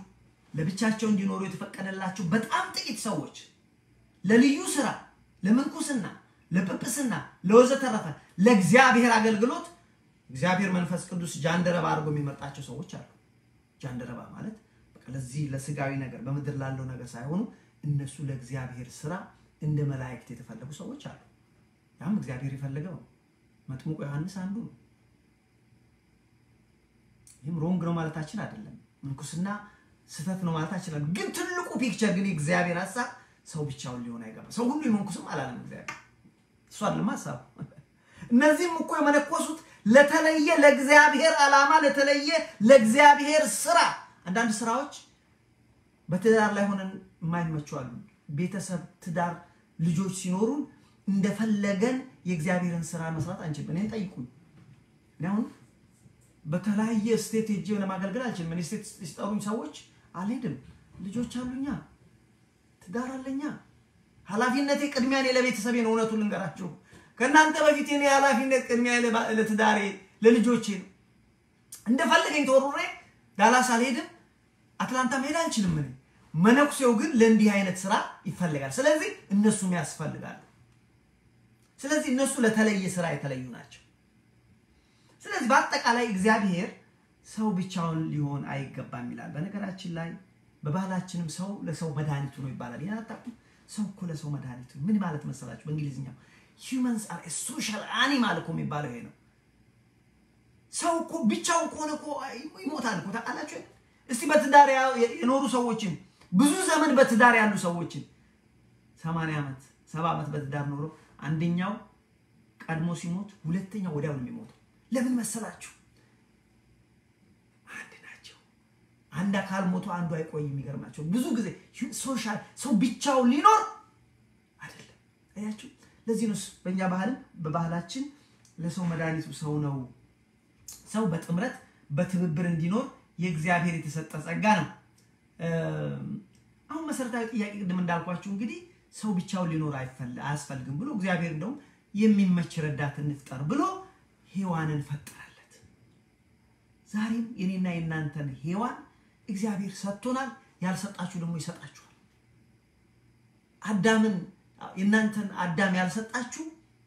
ለብቻቸው እንዲኖሩ የተፈቀደላቸው በጣም ጥቂት ሰዎች ለልዩ ስራ፣ ለምንኩስና፣ ለጵጵስና፣ ለወዘተረፈ ለእግዚአብሔር አገልግሎት እግዚአብሔር መንፈስ ቅዱስ ጃንደረባ አድርጎ የሚመርጣቸው ሰዎች አሉ። ጃንደረባ ማለት በቃ ለዚህ ለስጋዊ ነገር በምድር ላለው ነገር ሳይሆኑ እነሱ ለእግዚአብሔር ስራ እንደ መላእክት የተፈለጉ ሰዎች አሉ። ያም እግዚአብሔር የፈለገው ነው። መጥምቁ ዮሐንስ አንዱ ነው። ይህም ሮንግ ነው ማለታችን አይደለም። ምንኩስና ስህተት ነው ማለታችን አይደለም። ግን ትልቁ ፒክቸር ግን የእግዚአብሔር ሀሳብ ሰው ብቻውን ሊሆን አይገባም። ሰው ሁሉ ይመንኩስም አላለም እግዚአብሔር። እሱ አይደለም ሀሳቡ። እነዚህም እኮ የመነኮሱት ለተለየ ለእግዚአብሔር ዓላማ ለተለየ ለእግዚአብሔር ስራ። አንዳንድ ስራዎች በትዳር ላይ ሆነን የማይመቹ አሉ። ቤተሰብ፣ ትዳር፣ ልጆች ሲኖሩን እንደፈለገን የእግዚአብሔርን ስራ መስራት አንችልም። እኔን ጠይቁኝ። እኔ አሁን በተለያየ ስቴት ሄጄ ለማገልገል አልችልም። እኔ ስቴት ሲጠሩኝ ሰዎች አልሄድም። ልጆች አሉኛ፣ ትዳር አለኛ። ኃላፊነቴ ቅድሚያ እኔ ለቤተሰቤ ነው። እውነቱን ልንገራችሁ ከእናንተ በፊት እኔ ኃላፊነት ቅድሚያ ለትዳሬ ለልጆቼ ነው። እንደፈለገኝ ተወሩሬ ዳላስ አልሄድም፣ አትላንታ መሄድ አልችልም። እኔ መነኩሴው ግን ለእንዲህ አይነት ስራ ይፈልጋል። ስለዚህ እነሱም ያስፈልጋሉ። ስለዚህ እነሱ ለተለየ ስራ የተለዩ ናቸው። ስለዚህ በአጠቃላይ እግዚአብሔር ሰው ብቻውን ሊሆን አይገባም ይላል። በነገራችን ላይ በባህላችንም ሰው ለሰው መድኃኒቱ ነው ይባላል። ይህን አታውቁም? ሰው እኮ ለሰው መድኃኒቱ ምን ማለት መሰላችሁ? በእንግሊዝኛው ሂውመንስ አር ሶሻል አኒማል እኮ የሚባለው ይሄ ነው። ሰው እኮ ብቻውን ከሆነ እኮ ይሞታል እኮ ታውቃላችሁ። እስቲ በትዳር የኖሩ ሰዎችን ብዙ ዘመን በትዳር ያሉ ሰዎችን ሰማንያ ዓመት ሰባ ዓመት በትዳር ኖሮ አንደኛው ቀድሞ ሲሞት ሁለተኛው ወዲያው ነው የሚሞተው። ለምን መሰላችሁ? አንድ ናቸው። አንድ አካል ሞቶ አንዱ አይቆይም። የሚገርማቸው ብዙ ጊዜ ሶሻል ሰው ብቻውን ሊኖር አይደለም። አያችሁ ለዚህ ነው በእኛ ባህልም በባህላችን ለሰው መድኃኒቱ ሰው ነው። ሰው በጥምረት በትብብር እንዲኖር የእግዚአብሔር የተሰጠ ጸጋ ነው። አሁን መሰረታዊ ጥያቄ ቅድም እንዳልኳችሁ እንግዲህ ሰው ብቻውን ሊኖር አያስፈልግም ብሎ እግዚአብሔር እንደውም የሚመች ረዳት እንፍጠር ብሎ ሔዋንን ፈጠረለት። ዛሬም የኔና የእናንተን ሔዋን እግዚአብሔር ሰጥቶናል። ያልሰጣችሁ ደግሞ ይሰጣችኋል። አዳምን የእናንተን አዳም ያልሰጣችሁ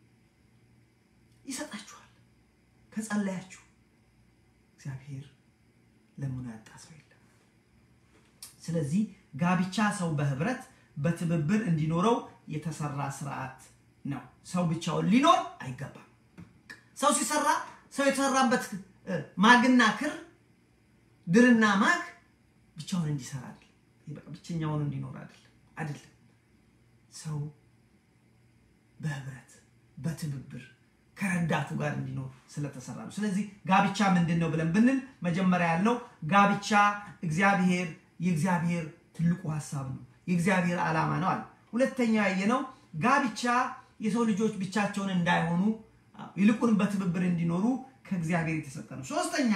ይሰጣችኋል ከጸለያችሁ። እግዚአብሔር ለምኑ ያጣ ሰው የለም። ስለዚህ ጋብቻ ሰው በህብረት በትብብር እንዲኖረው የተሰራ ስርዓት ነው። ሰው ብቻውን ሊኖር አይገባም። ሰው ሲሰራ ሰው የተሰራበት ማግና ክር ድርና ማግ ብቻውን እንዲሰራ አይደለም። በቃ ብቸኛውን እንዲኖር አይደለም አይደለም። ሰው በህብረት በትብብር ከረዳቱ ጋር እንዲኖር ስለተሰራ ነው። ስለዚህ ጋብቻ ምንድን ነው ብለን ብንል መጀመሪያ ያልነው ጋብቻ እግዚአብሔር የእግዚአብሔር ትልቁ ሀሳብ ነው፣ የእግዚአብሔር ዓላማ ነው አለ። ሁለተኛ ያየነው ጋብቻ የሰው ልጆች ብቻቸውን እንዳይሆኑ ይልቁን በትብብር እንዲኖሩ ከእግዚአብሔር የተሰጠ ነው። ሶስተኛ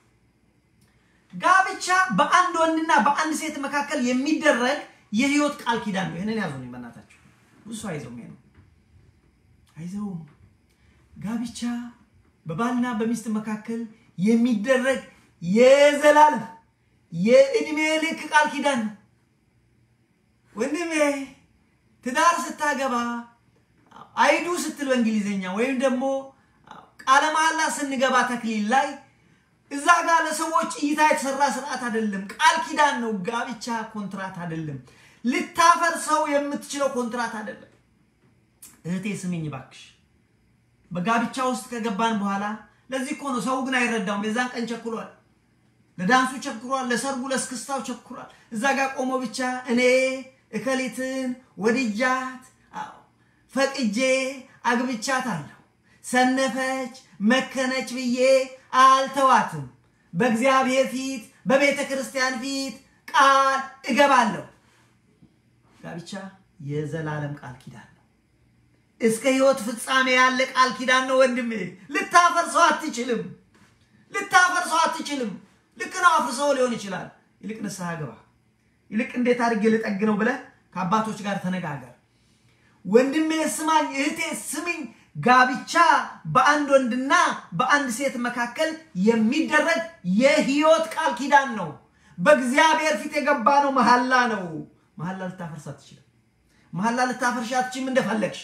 ጋብቻ በአንድ ወንድና በአንድ ሴት መካከል የሚደረግ የህይወት ቃል ኪዳን ነው። ይህንን ያዙ በእናታችሁ። ብዙ ሰው አይዘውም፣ ይሄ ነው አይዘውም። ጋብቻ በባልና በሚስት መካከል የሚደረግ የዘላለም የእድሜ ልክ ቃል ኪዳን ነው። ወንድሜ ትዳር ስታገባ አይዱ ስትል በእንግሊዝኛ ወይም ደግሞ ቃለ መሐላ ስንገባ ተክሊል ላይ እዛ ጋር ለሰዎች እይታ የተሰራ ስርዓት አይደለም። ቃል ኪዳን ነው። ጋብቻ ኮንትራት አይደለም። ልታፈርሰው የምትችለው ኮንትራት አይደለም። እህቴ ስሚኝ ባክሽ፣ በጋብቻ ውስጥ ከገባን በኋላ ለዚህ እኮ ነው ሰው ግን አይረዳውም። የዛን ቀን ቸኩሏል፣ ለዳንሱ ቸኩሯል፣ ለሰርጉ ለስክስታው ቸኩሯል። እዛ ጋር ቆሞ ብቻ እኔ እከሊትን ወድጃት ፈቅጄ አግብቻት አለሁ ሰነፈች መከነች ብዬ አልተዋትም። በእግዚአብሔር ፊት በቤተ ክርስቲያን ፊት ቃል እገባለሁ። ጋብቻ የዘላለም ቃል ኪዳን ነው። እስከ ሕይወት ፍጻሜ ያለ ቃል ኪዳን ነው ወንድሜ። ልታፈርሰው አትችልም። ልታፈርሰው አትችልም። ልክ ነው፣ አፍርሰው ሊሆን ይችላል። ይልቅ ንስሐ ግባ። ይልቅ እንዴት አድርጌ ልጠግነው ብለህ ከአባቶች ጋር ተነጋገር። ወንድሜ ስማኝ፣ እህቴ ስሚኝ። ጋብቻ በአንድ ወንድና በአንድ ሴት መካከል የሚደረግ የህይወት ቃል ኪዳን ነው። በእግዚአብሔር ፊት የገባ ነው መሐላ ነው። መሐላ ልታፈርስ አትችልም። መሐላ ልታፈርሽ አትችልም እንደፈለግሽ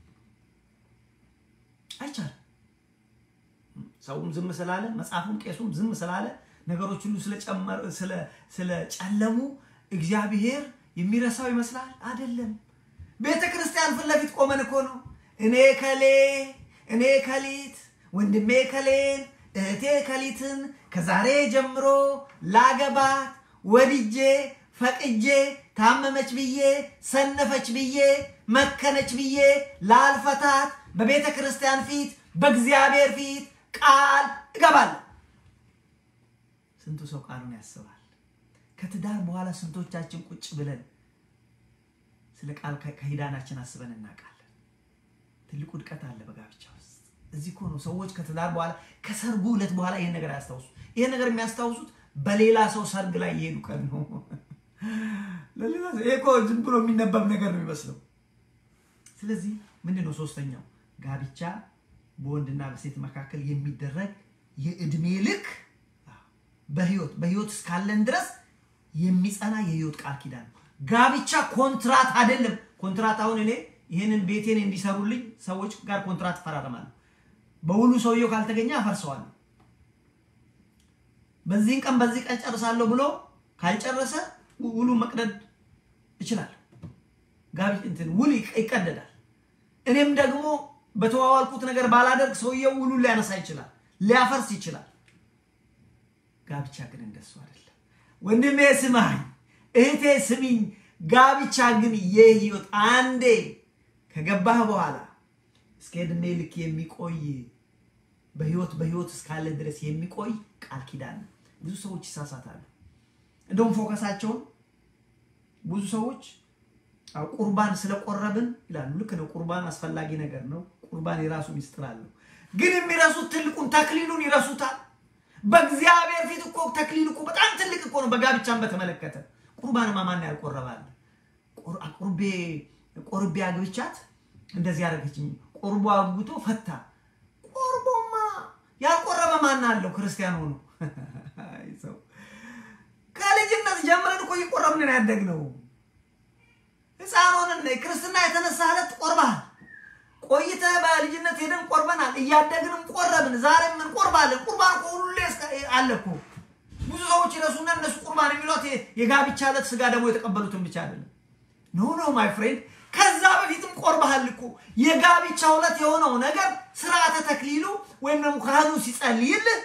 አይቻልም። ሰውም ዝም ስላለ መጽሐፉም ቄሱም ዝም ስላለ ነገሮች ሁሉ ስለጨለሙ እግዚአብሔር የሚረሳው ይመስላል። አይደለም። ቤተ ክርስቲያን ፊት ለፊት ቆመን እኮ ነው እኔ ከሌ እኔ ከሊት ወንድሜ ከሌን እህቴ ከሊትን ከዛሬ ጀምሮ ላገባት ወድጄ ፈቅጄ ታመመች ብዬ ሰነፈች ብዬ መከነች ብዬ ላልፈታት በቤተ ክርስቲያን ፊት በእግዚአብሔር ፊት ቃል እገባለሁ። ስንቱ ሰው ቃሉን ያስባል። ከትዳር በኋላ ስንቶቻችን ቁጭ ብለን ስለ ቃል ከሂዳናችን አስበን እናውቃለን። ትልቁ ውድቀት አለ በጋብቻ ውስጥ። እዚህ እኮ ነው ሰዎች ከትዳር በኋላ ከሰርጉ ዕለት በኋላ ይህን ነገር አያስታውሱ። ይህን ነገር የሚያስታውሱት በሌላ ሰው ሰርግ ላይ የሄዱ ቀን ነው። ይሄ እኮ ዝም ብሎ የሚነበብ ነገር ነው የሚመስለው። ስለዚህ ምንድን ነው ሶስተኛው ጋብቻ በወንድና በሴት መካከል የሚደረግ የእድሜ ልክ በህይወት በህይወት እስካለን ድረስ የሚጸና የህይወት ቃል ኪዳን ነው። ጋብቻ ኮንትራት አይደለም። ኮንትራት አሁን እኔ ይህንን ቤቴን እንዲሰሩልኝ ሰዎች ጋር ኮንትራት እፈራረማለሁ። በውሉ ሰውየው ካልተገኘ አፈርሰዋለሁ። በዚህን ቀን በዚህ ቀን ጨርሳለሁ ብሎ ካልጨረሰ ውሉ መቅደድ እችላለሁ። ጋቢ እንትን ውል ይቀደዳል። እኔም ደግሞ በተዋዋልኩት ነገር ባላደርግ ሰውየው ውሉን ሊያነሳ ይችላል፣ ሊያፈርስ ይችላል። ጋብቻ ግን እንደሱ አይደለም። ወንድሜ ስማኝ፣ እህቴ ስሚኝ። ጋብቻ ግን የህይወት አንዴ ከገባህ በኋላ እስከ ዕድሜ ልክ የሚቆይ በህይወት በህይወት እስካለ ድረስ የሚቆይ ቃል ኪዳን ነው። ብዙ ሰዎች ይሳሳታሉ። እንደውም ፎከሳቸውን ብዙ ሰዎች ቁርባን ስለቆረብን ይላሉ። ልክ ነው። ቁርባን አስፈላጊ ነገር ነው። ቁርባን የራሱ ሚስጥር አለው። ግን የሚረሱት ትልቁን ተክሊሉን ይረሱታል። በእግዚአብሔር ፊት እኮ ተክሊል እኮ በጣም ትልቅ እኮ ነው። በጋብቻን በተመለከተ ቁርባንማ ማን ያልቆረባል? ቁርቤ ቆርቤ አግብቻት እንደዚህ ያደረገችኝ ቁርቦ አግብቶ ፈታ። ቁርቦማ ያልቆረበ ማን አለው? ክርስቲያን ሆኖ ሰው ከልጅነት ጀምረን እኮ እየቆረብን ያደግነው ሕፃን ሆነን ክርስትና የተነሳ ዕለት ቆርበሃል። ቆይተህ በልጅነት ሄደን ቆርበናል። እያደግንም ቆረብን። ዛሬም እንቆርባለን። ቁርባን እኮ ሁሌ አለ እኮ። ብዙ ሰዎች ይረሱና እነሱ ቁርባን የሚሏት የጋብቻ ዕለት ስጋ ደግሞ የተቀበሉትን ብቻ አይደለም። ኖ ኖ ማይ ፍሬንድ፣ ከዛ በፊትም ቆርበሃል እኮ። የጋብቻ ዕለት የሆነው ነገር ስርዓተ ተክሊሉ ወይም ደግሞ ካህኑ ሲጸልይልህ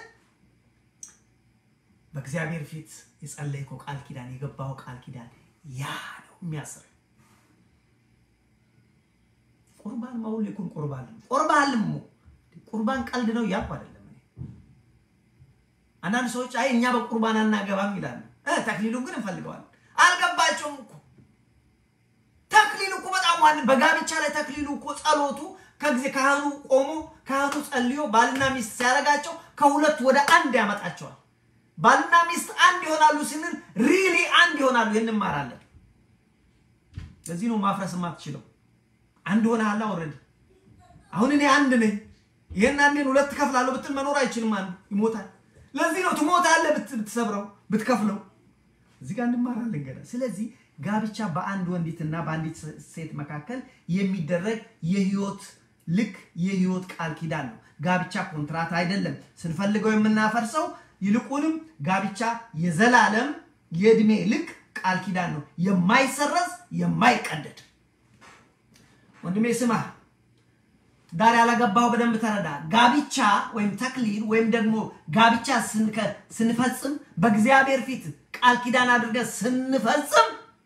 በእግዚአብሔር ፊት የጸለይከው ቃል ኪዳን የገባው ቃል ኪዳን ያ ነው የሚያስር ቁርባን ማውል ይኩን ቁርባን ቁርባንም ቁርባን ቀልድ ነው እያልኩ አይደለም። አንዳንድ ሰዎች አይ እኛ በቁርባን አናገባም ይላሉ። ተክሊሉን ግን እንፈልገዋለን። አልገባቸውም እኮ ተክሊሉ እኮ በጣም ዋን በጋብቻ ላይ ተክሊሉ እኮ ጸሎቱ ከጊዜ ካህኑ ቆሞ ካህኑ ጸልዮ ባልና ሚስት ሲያደርጋቸው ከሁለት ወደ አንድ ያመጣቸዋል። ባልና ሚስት አንድ ይሆናሉ ስንል ሪሊ አንድ ይሆናሉ። ይህን እንማራለን። ለዚህ ነው ማፍረስ የማትችለው አንድ ሆነ አላ ኦልሬዲ አሁን እኔ አንድ ነኝ። ይሄን አንዴን ሁለት ከፍላለሁ ብትል መኖር አይችልም። አንዱ ይሞታል። ለዚህ ነው ትሞታለህ ብትሰብረው ብትከፍለው። እዚህ ጋር እንማራለን ገና። ስለዚህ ጋብቻ በአንድ ወንዲትና በአንዲት ሴት መካከል የሚደረግ የህይወት ልክ የህይወት ቃል ኪዳን ነው። ጋብቻ ኮንትራት አይደለም፣ ስንፈልገው የምናፈርሰው። ይልቁንም ጋብቻ የዘላለም የእድሜ ልክ ቃል ኪዳን ነው፣ የማይሰረዝ የማይቀደድ ወንድሜ ስማ፣ ትዳር ያላገባው በደንብ ተረዳ። ጋብቻ ወይም ተክሊል ወይም ደግሞ ጋብቻ ስንፈጽም በእግዚአብሔር ፊት ቃል ኪዳን አድርገን ስንፈጽም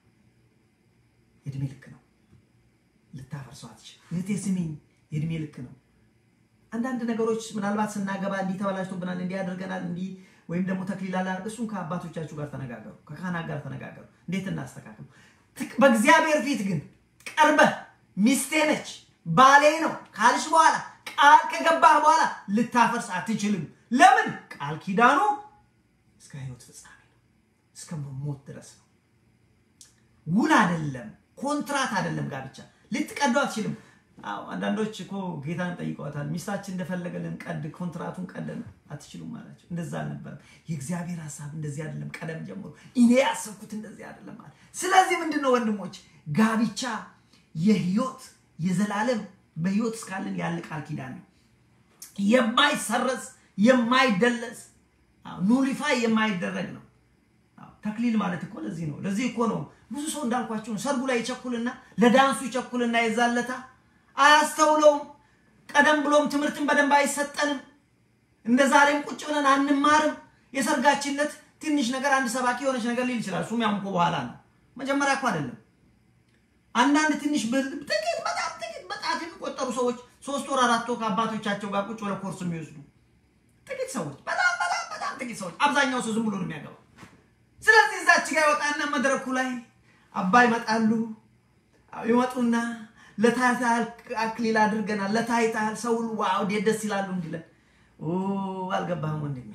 የእድሜ ልክ ነው፣ ልታፈርሰው አትችልም። እህቴ ስሚኝ፣ የእድሜ ልክ ነው። አንዳንድ ነገሮች ምናልባት ስናገባ እንዲህ ተበላሽቶብናል፣ እንዲህ አድርገናል፣ እንዲህ ወይም ደግሞ ተክሊል አላ እሱን ከአባቶቻችሁ ጋር ተነጋገሩ፣ ከካህናት ጋር ተነጋገሩ፣ እንዴት እናስተካክሉ። በእግዚአብሔር ፊት ግን ቀርበህ ሚስቴ ነች ባሌ ነው ካልሽ በኋላ ቃል ከገባህ በኋላ ልታፈርስ አትችልም። ለምን? ቃል ኪዳኑ እስከ ህይወት ፍጻሜ ነው፣ እስከ ሞት ድረስ ነው። ውል አይደለም፣ ኮንትራት አይደለም። ጋብቻ ልትቀዱ አትችልም። አዎ አንዳንዶች እኮ ጌታን ጠይቀዋታል። ሚስታችን እንደፈለገልን ቀድ ኮንትራቱን ቀደን አትችሉም አላቸው። እንደዛ አልነበረም። የእግዚአብሔር ሀሳብ እንደዚህ አይደለም። ቀደም ጀምሮ እኔ ያሰብኩት እንደዚህ አይደለም አለ። ስለዚህ ምንድን ነው ወንድሞች፣ ጋብቻ የህይወት የዘላለም በህይወት እስካለን ያለ ቃል ኪዳን ነው። የማይሰረዝ የማይደለስ ኑሊፋይ የማይደረግ ነው። ተክሊል ማለት እኮ ለዚህ ነው። ለዚህ እኮ ነው ብዙ ሰው እንዳልኳቸው ነው። ሰርጉ ላይ ይቸኩልና ለዳንሱ ይቸኩልና የዛለታ አያስተውለውም። ቀደም ብሎም ትምህርትን በደንብ አይሰጠንም። እንደ ዛሬም ቁጭ ብለን አንማርም። የሰርጋችን ዕለት ትንሽ ነገር አንድ ሰባኪ የሆነች ነገር ሊል ይችላል። እሱም ያም እኮ በኋላ ነው፣ መጀመሪያ እኮ አይደለም። አንዳንድ ትንሽ ጥቂት በጣም ጥቂት በጣት የሚቆጠሩ ሰዎች ሶስት ወር አራት ወር ከአባቶቻቸው ጋር ቁጭ ብለው ኮርስ የሚወስዱ ጥቂት ሰዎች፣ በጣም በጣም በጣም ጥቂት ሰዎች። አብዛኛው ሰው ዝም ብሎ ነው የሚያገባው። ስለዚህ እዛች ጋር ይወጣና መድረኩ ላይ አባ ይመጣሉ። ይመጡና ለታይታል አክሊል አድርገናል፣ ለታይታል ሰው ዋው እንዴት ደስ ይላሉ እንዲለን። አልገባህም ወንድሜ።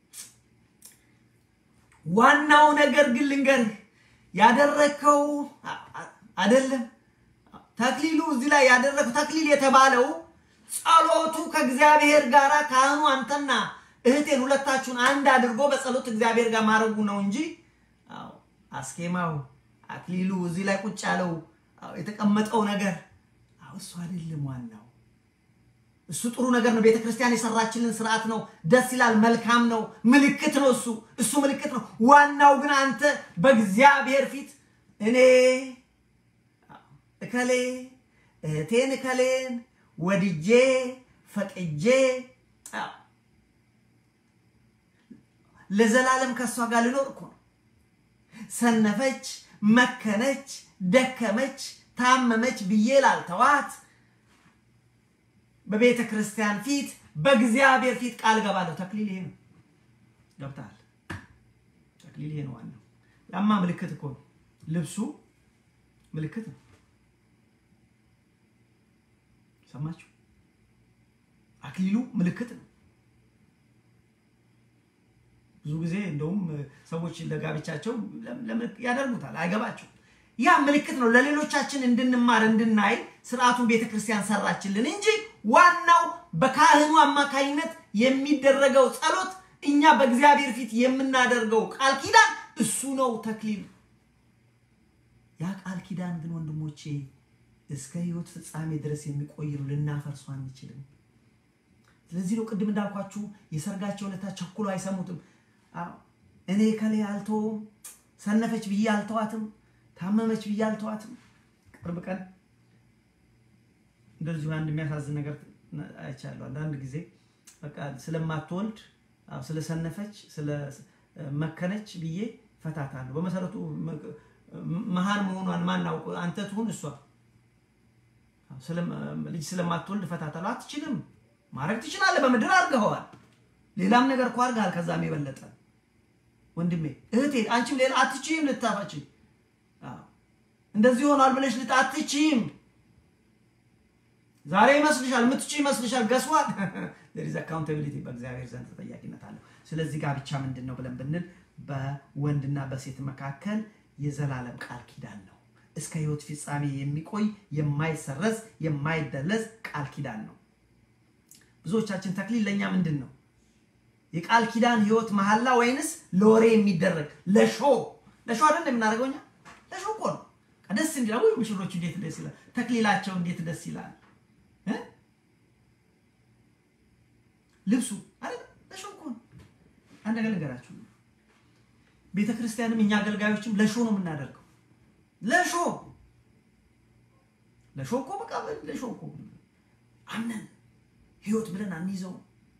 ዋናው ነገር ግን ልንገርህ ያደረግከው አይደለም ተክሊሉ እዚህ ላይ ያደረግከው ተክሊል የተባለው ጸሎቱ ከእግዚአብሔር ጋር ካህኑ አንተና እህቴን ሁለታችሁን አንድ አድርጎ በጸሎት እግዚአብሔር ጋር ማድረጉ ነው እንጂ አስኬማው አክሊሉ እዚህ ላይ ቁጭ ያለው የተቀመጠው ነገር እሱ አይደለም ዋናው። እሱ ጥሩ ነገር ነው። ቤተክርስቲያን የሰራችልን ስርዓት ነው። ደስ ይላል። መልካም ነው። ምልክት ነው። እሱ እሱ ምልክት ነው። ዋናው ግን አንተ በእግዚአብሔር ፊት እኔ እከሌ እህቴን እከሌን ወድጄ ፈቅጄ ለዘላለም ከእሷ ጋር ልኖር እኮ ነው። ሰነፈች፣ መከነች፣ ደከመች፣ ታመመች ብዬ ላልተዋት በቤተ ክርስቲያን ፊት በእግዚአብሔር ፊት ቃል ገባለሁ። ተክሊል ይሄ ነው። ገብተሃል? ተክሊል ይሄ ነው ዋናው። ያማ ምልክት እኮ ነው። ልብሱ ምልክት ነው። ሰማችሁ? አክሊሉ ምልክት ነው። ብዙ ጊዜ እንደውም ሰዎች ለጋብቻቸው ያደርጉታል፣ አይገባቸው። ያ ምልክት ነው። ለሌሎቻችን እንድንማር እንድናይ ስርዓቱን ቤተክርስቲያን ሰራችልን እንጂ ዋናው በካህኑ አማካኝነት የሚደረገው ጸሎት፣ እኛ በእግዚአብሔር ፊት የምናደርገው ቃል ኪዳን እሱ ነው ተክሊል። ያ ቃል ኪዳን ግን ወንድሞቼ እስከ ሕይወት ፍጻሜ ድረስ የሚቆይ ነው። ልናፈርሱ አንችልም። ስለዚህ ነው ቅድም እንዳልኳችሁ የሰርጋቸው ዕለት ቸኩሎ አይሰሙትም። እኔ ከሌ አልተውም፣ ሰነፈች ብዬ አልተዋትም፣ ታመመች ብዬ አልተዋትም። ቅርብ ቀን እንደዚሁ አንድ የሚያሳዝን ነገር አይቻለሁ። አንዳንድ ጊዜ በቃ ስለማትወልድ ስለሰነፈች ስለመከነች ብዬ ፈታታለሁ። በመሰረቱ መሀን መሆኗን ማናውቅ አንተ ትሁን እሷ ልጅ ስለማትወልድ ፈታታለሁ። አትችልም፣ ማድረግ ትችላለህ። በምድር አድርገኸዋል። ሌላም ነገር እኮ አድርገሃል። ከዛም የበለጠ ወንድሜ እህቴ፣ አንቺም ሌላ አትችይም፣ ልታፋች እንደዚህ ሆኗል ብለሽ ልት አትችይም። ዛሬ ይመስልሻል፣ የምትችይ ይመስልሻል። ገስዋል ዝ አካውንታቢሊቲ በእግዚአብሔር ዘንድ ተጠያቂነት አለው። ስለዚህ ጋብቻ ምንድን ነው ብለን ብንል በወንድና በሴት መካከል የዘላለም ቃል ኪዳን ነው። እስከ ሕይወት ፍጻሜ የሚቆይ የማይሰረዝ የማይደለዝ ቃል ኪዳን ነው። ብዙዎቻችን ተክሊል ለእኛ ምንድን ነው? የቃል ኪዳን ሕይወት መሐላ ወይንስ ለወሬ የሚደረግ ለሾ ለሾ አይደል የምናደርገው እኛ ለሾ እኮ ነው። ደስ እንዲላ ወይ ሙሽሮች እንዴት ደስ ይላል፣ ተክሊላቸው እንዴት ደስ ይላል። ልብሱ አይደል ለሾ እኮ ነው። አንድ ነገር ልንገራችሁ፣ ቤተ ክርስቲያንም እኛ አገልጋዮችም ለሾ ነው የምናደርገው ለሾ ለሾ እኮ በቃ ለሾ እኮ አምነን ህይወት ብለን አንይዘው።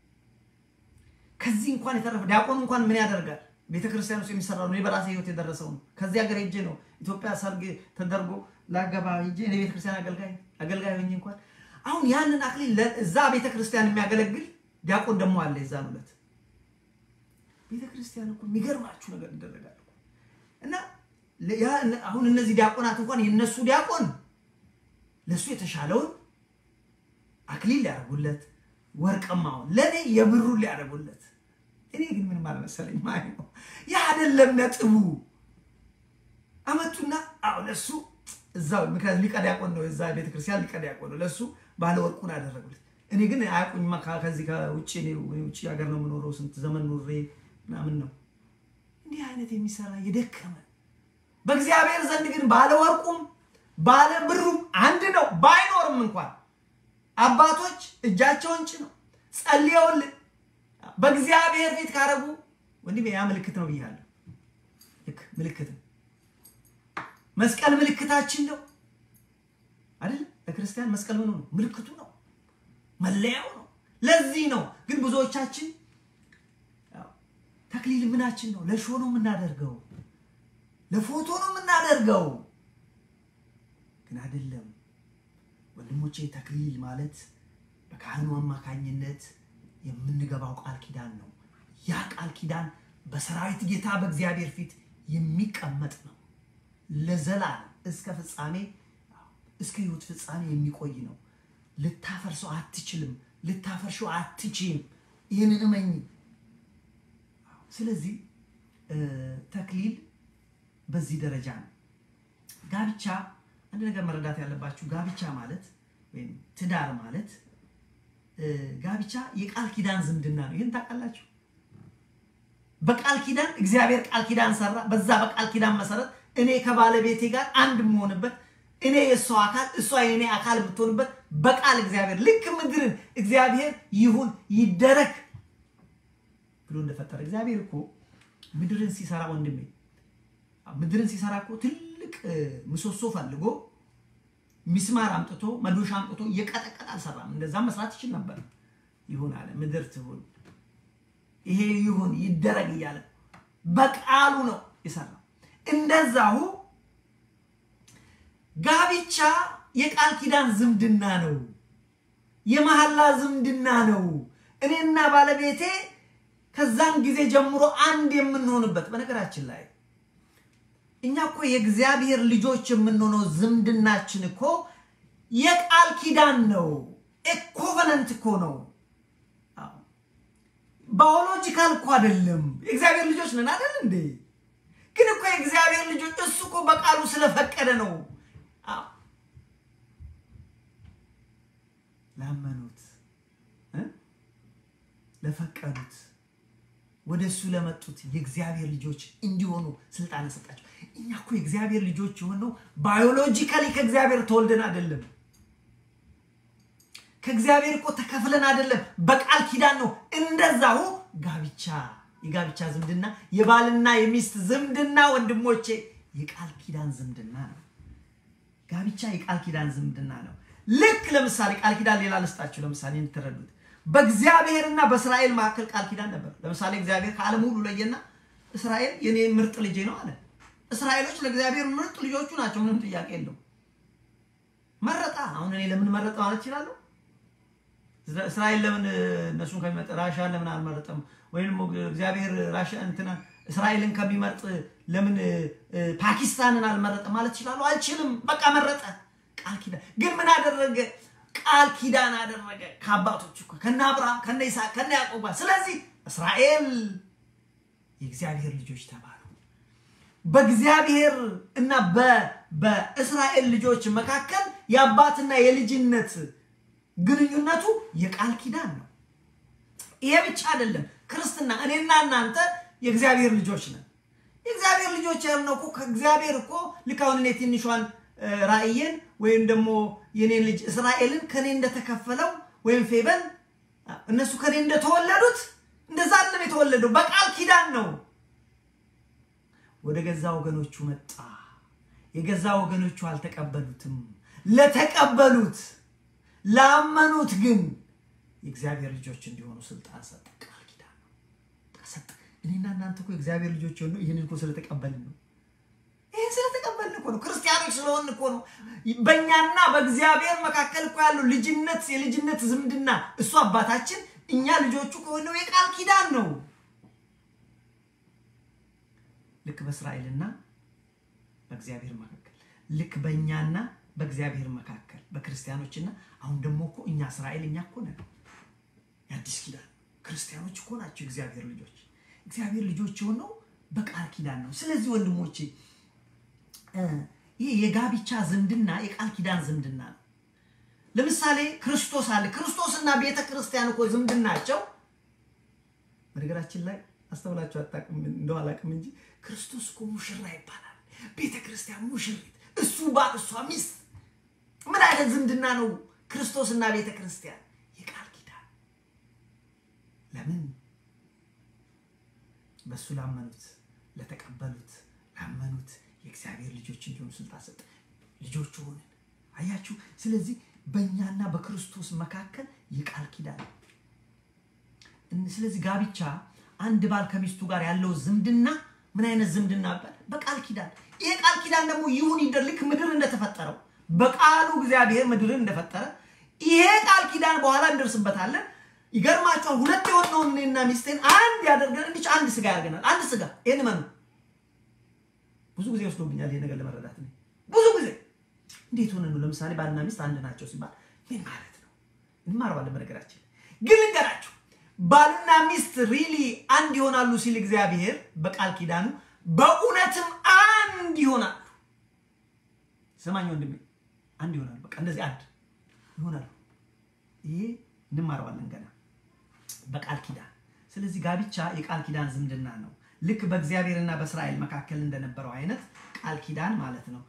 ከዚህ እንኳን የተረፈ ዲያቆኑ እንኳን ምን ያደርጋል? ቤተክርስቲያን ውስጥ የሚሰራው ነው። በራሴ ህይወት የደረሰው ነው። ከዚህ ሀገር ሄጄ ነው ኢትዮጵያ ሰርግ ተደርጎ ላገባ ሄጄ የቤተክርስቲያን አገልጋይ አገልጋይ ሆኜ እንኳን አሁን ያንን አክሊል እዛ ቤተክርስቲያን የሚያገለግል ዲያቆን ደግሞ አለ። የዛን ዕለት ቤተክርስቲያን እኮ የሚገርማችሁ ነገር ይደረጋል እና አሁን እነዚህ ዲያቆናት እንኳን የነሱ ዲያቆን ለሱ የተሻለውን አክሊል ሊያደርጉለት ወርቅማውን ለእኔ የብሩን ሊያደርጉለት፣ እኔ ግን ምንም አልመሰለኝ ማለት ነው። ያ አይደለም ነጥቡ። አመቱና አሁ ለሱ እዛው ምክንያት ሊቀ ዲያቆን ነው፣ እዛ ቤተክርስቲያን ሊቀ ዲያቆን ነው። ለእሱ ባለ ወርቁን አደረጉለት። እኔ ግን አያውቁኝማ። ከዚህ ከውጭ ውጭ ሀገር ነው የምኖረው፣ ስንት ዘመን ኑሬ ምናምን ነው እንዲህ አይነት የሚሰራ የደከመ በእግዚአብሔር ዘንድ ግን ባለ ወርቁም ባለ ብሩም አንድ ነው። ባይኖርም እንኳን አባቶች እጃቸውን ጭነው ጸልየውልን በእግዚአብሔር ፊት ካረጉ ወንድሜ ያ ምልክት ነው ብያለሁ። ልክ ምልክት ነው። መስቀል ምልክታችን ነው አይደል? ለክርስቲያን መስቀል ምኑ ነው? ምልክቱ ነው፣ መለያው ነው። ለዚህ ነው ግን ብዙዎቻችን ተክሊል ምናችን ነው? ለሾ ነው የምናደርገው፣ ለፎቶ ነው የምናደርገው። ግን አይደለም ወንድሞቼ፣ ተክሊል ማለት በካህኑ አማካኝነት የምንገባው ቃል ኪዳን ነው። ያ ቃል ኪዳን በሰራዊት ጌታ በእግዚአብሔር ፊት የሚቀመጥ ነው። ለዘላለም እስከ ፍጻሜ እስከ ሕይወት ፍጻሜ የሚቆይ ነው። ልታፈርሰው አትችልም። ልታፈርሸው አትችም። ይህንን እመኝ። ስለዚህ ተክሊል በዚህ ደረጃ ነው። ጋብቻ አንድ ነገር መረዳት ያለባችሁ ጋብቻ ማለት ወይም ትዳር ማለት ጋብቻ የቃል ኪዳን ዝምድና ነው። ይህን ታውቃላችሁ። በቃል ኪዳን እግዚአብሔር ቃል ኪዳን ሰራ። በዛ በቃል ኪዳን መሰረት እኔ ከባለቤቴ ጋር አንድ የምሆንበት እኔ የእሷ አካል እሷ የእኔ አካል ብትሆንበት በቃል እግዚአብሔር ልክ ምድርን እግዚአብሔር ይሁን ይደረግ ብሎ እንደፈጠረ እግዚአብሔር እኮ ምድርን ሲሰራ ወንድሜ ምድርን ሲሰራ እኮ ትልቅ ምሰሶ ፈልጎ ሚስማር አምጥቶ መዶሻ አምጥቶ እየቀጠቀጠ አልሰራም። እንደዛም መስራት ይችል ነበር። ይሁን አለ፣ ምድር ትሁን፣ ይሄ ይሁን ይደረግ እያለ በቃሉ ነው የሰራው። እንደዛሁ ጋብቻ የቃል ኪዳን ዝምድና ነው፣ የመሐላ ዝምድና ነው። እኔና ባለቤቴ ከዛን ጊዜ ጀምሮ አንድ የምንሆንበት በነገራችን ላይ እኛ እኮ የእግዚአብሔር ልጆች የምንሆነው ዝምድናችን እኮ የቃል ኪዳን ነው። ኮቨነንት እኮ ነው። ባዮሎጂካል እኮ አይደለም። የእግዚአብሔር ልጆች ነን አይደል እንዴ? ግን እኮ የእግዚአብሔር ልጆች እሱ እኮ በቃሉ ስለፈቀደ ነው። ላመኑት፣ ለፈቀዱት፣ ወደ እሱ ለመጡት የእግዚአብሔር ልጆች እንዲሆኑ ስልጣን ሰጣቸው። እኛ እኮ የእግዚአብሔር ልጆች የሆነው ባዮሎጂካሊ ከእግዚአብሔር ተወልደን አይደለም። ከእግዚአብሔር እኮ ተከፍለን አይደለም፣ በቃል ኪዳን ነው። እንደዛሁ ጋብቻ፣ የጋብቻ ዝምድና፣ የባልና የሚስት ዝምድና ወንድሞቼ የቃል ኪዳን ዝምድና ነው። ጋብቻ የቃል ኪዳን ዝምድና ነው። ልክ ለምሳሌ ቃል ኪዳን ሌላ ልስጣችሁ፣ ለምሳሌ እንድትረዱት በእግዚአብሔርና በእስራኤል መካከል ቃል ኪዳን ነበር። ለምሳሌ እግዚአብሔር ከዓለም ሁሉ ለየና እስራኤል የኔ ምርጥ ልጄ ነው አለ። እስራኤሎች ለእግዚአብሔር ምርጥ ልጆቹ ናቸው። ምንም ጥያቄ የለው። መረጣ። አሁን እኔ ለምን መረጠ ማለት እችላለሁ? እስራኤል ለምን እነሱን ከሚመጥ ራሻን ለምን አልመረጠም? ወይም እግዚአብሔር ራሻ እንትና እስራኤልን ከሚመርጥ ለምን ፓኪስታንን አልመረጠ ማለት እችላለሁ? አልችልም። በቃ መረጠ። ቃል ኪዳን ግን ምን አደረገ? ቃል ኪዳን አደረገ ከአባቶች እኮ ከነ አብርሃም ከነ ይስሐቅ ከነ ያዕቆብ ጋር። ስለዚህ እስራኤል የእግዚአብሔር ልጆች ተባሉ። በእግዚአብሔር እና በእስራኤል ልጆች መካከል የአባትና የልጅነት ግንኙነቱ የቃል ኪዳን ነው። ይሄ ብቻ አይደለም። ክርስትና እኔና እናንተ የእግዚአብሔር ልጆች ነን። የእግዚአብሔር ልጆች ያልነው እኮ ከእግዚአብሔር እኮ ልክ አሁን እኔ ትንሿን ራእየን ወይም ደግሞ የኔን ልጅ እስራኤልን ከኔ እንደተከፈለው ወይም ፌበን እነሱ ከኔ እንደተወለዱት እንደዛ አይደለም የተወለደው፣ በቃል ኪዳን ነው። ወደ ገዛ ወገኖቹ መጣ፣ የገዛ ወገኖቹ አልተቀበሉትም። ለተቀበሉት ላመኑት ግን የእግዚአብሔር ልጆች እንዲሆኑ ስልጣን ሰጠ። ቃል ኪዳን ነው ሰጠ። እኔና እናንተ እኮ የእግዚአብሔር ልጆች የሆኑ ይህንን እኮ ስለተቀበልን ነው። ይህን ስለተቀበልን እኮ ነው። ክርስቲያኖች ስለሆን እኮ ነው። በእኛና በእግዚአብሔር መካከል እኮ ያለው ልጅነት፣ የልጅነት ዝምድና እሱ አባታችን፣ እኛ ልጆቹ ከሆነው የቃል ኪዳን ነው። ልክ በእስራኤልና በእግዚአብሔር መካከል ልክ በእኛና በእግዚአብሔር መካከል በክርስቲያኖችና አሁን ደግሞ እኮ እኛ እስራኤል እኛ እኮ ነን የአዲስ ኪዳን ክርስቲያኖች እኮ ናቸው እግዚአብሔር ልጆች። እግዚአብሔር ልጆች የሆነው በቃል ኪዳን ነው። ስለዚህ ወንድሞቼ ይሄ የጋብቻ ዝምድና የቃል ኪዳን ዝምድና ነው። ለምሳሌ ክርስቶስ አለ። ክርስቶስና ቤተ ክርስቲያን እኮ ዝምድናቸው በነገራችን ላይ አስተውላችሁ አታውቅም እንደው አላውቅም እንጂ ክርስቶስ እኮ ሙሽራ ይባላል። ቤተ ክርስቲያን ሙሽሪት፣ እሱ ባል፣ እሷ ሚስት። ምን አይነት ዝምድና ነው ክርስቶስና ቤተ ክርስቲያን? የቃል ኪዳን። ለምን በእሱ ላመኑት ለተቀበሉት ላመኑት የእግዚአብሔር ልጆች እንዲሆኑ ስልጣን ሰጠ። ልጆቹ ሆንን። አያችሁ። ስለዚህ በእኛና በክርስቶስ መካከል የቃል ኪዳን ስለዚህ ጋብቻ አንድ ባል ከሚስቱ ጋር ያለው ዝምድና ምን አይነት ዝምድና ይባላል? በቃል ኪዳን። ይሄ ቃል ኪዳን ደግሞ ይሁን ይደር ልክ ምድር እንደተፈጠረው በቃሉ እግዚአብሔር ምድርን እንደፈጠረ ይሄ ቃል ኪዳን በኋላ እንደርስበታለን። ይገርማቸዋል። ሁለት የሆነውን እኔና ሚስቴን አንድ ያደርገን እንዲች አንድ ስጋ ያደርገናል። አንድ ስጋ። ይህን መኑ ብዙ ጊዜ ወስዶብኛል ይሄ ነገር ለመረዳት ነው። ብዙ ጊዜ እንዴት ሆነ ነው? ለምሳሌ ባልና ሚስት አንድ ናቸው ሲባል ምን ማለት ነው? እንማረዋለን። በነገራችን ግን ልንገራችሁ ባልና ሚስት ሪሊ አንድ ይሆናሉ ሲል እግዚአብሔር በቃል ኪዳኑ በእውነትም አንድ ይሆናሉ። ስማኝ ወንድሜ፣ አንድ ይሆናሉ። በቃ እንደዚህ አንድ ይሆናሉ። ይሄ እንማረዋለን ገና በቃል ኪዳን። ስለዚህ ጋብቻ የቃል ኪዳን ዝምድና ነው። ልክ በእግዚአብሔርና በእስራኤል መካከል እንደነበረው አይነት ቃል ኪዳን ማለት ነው።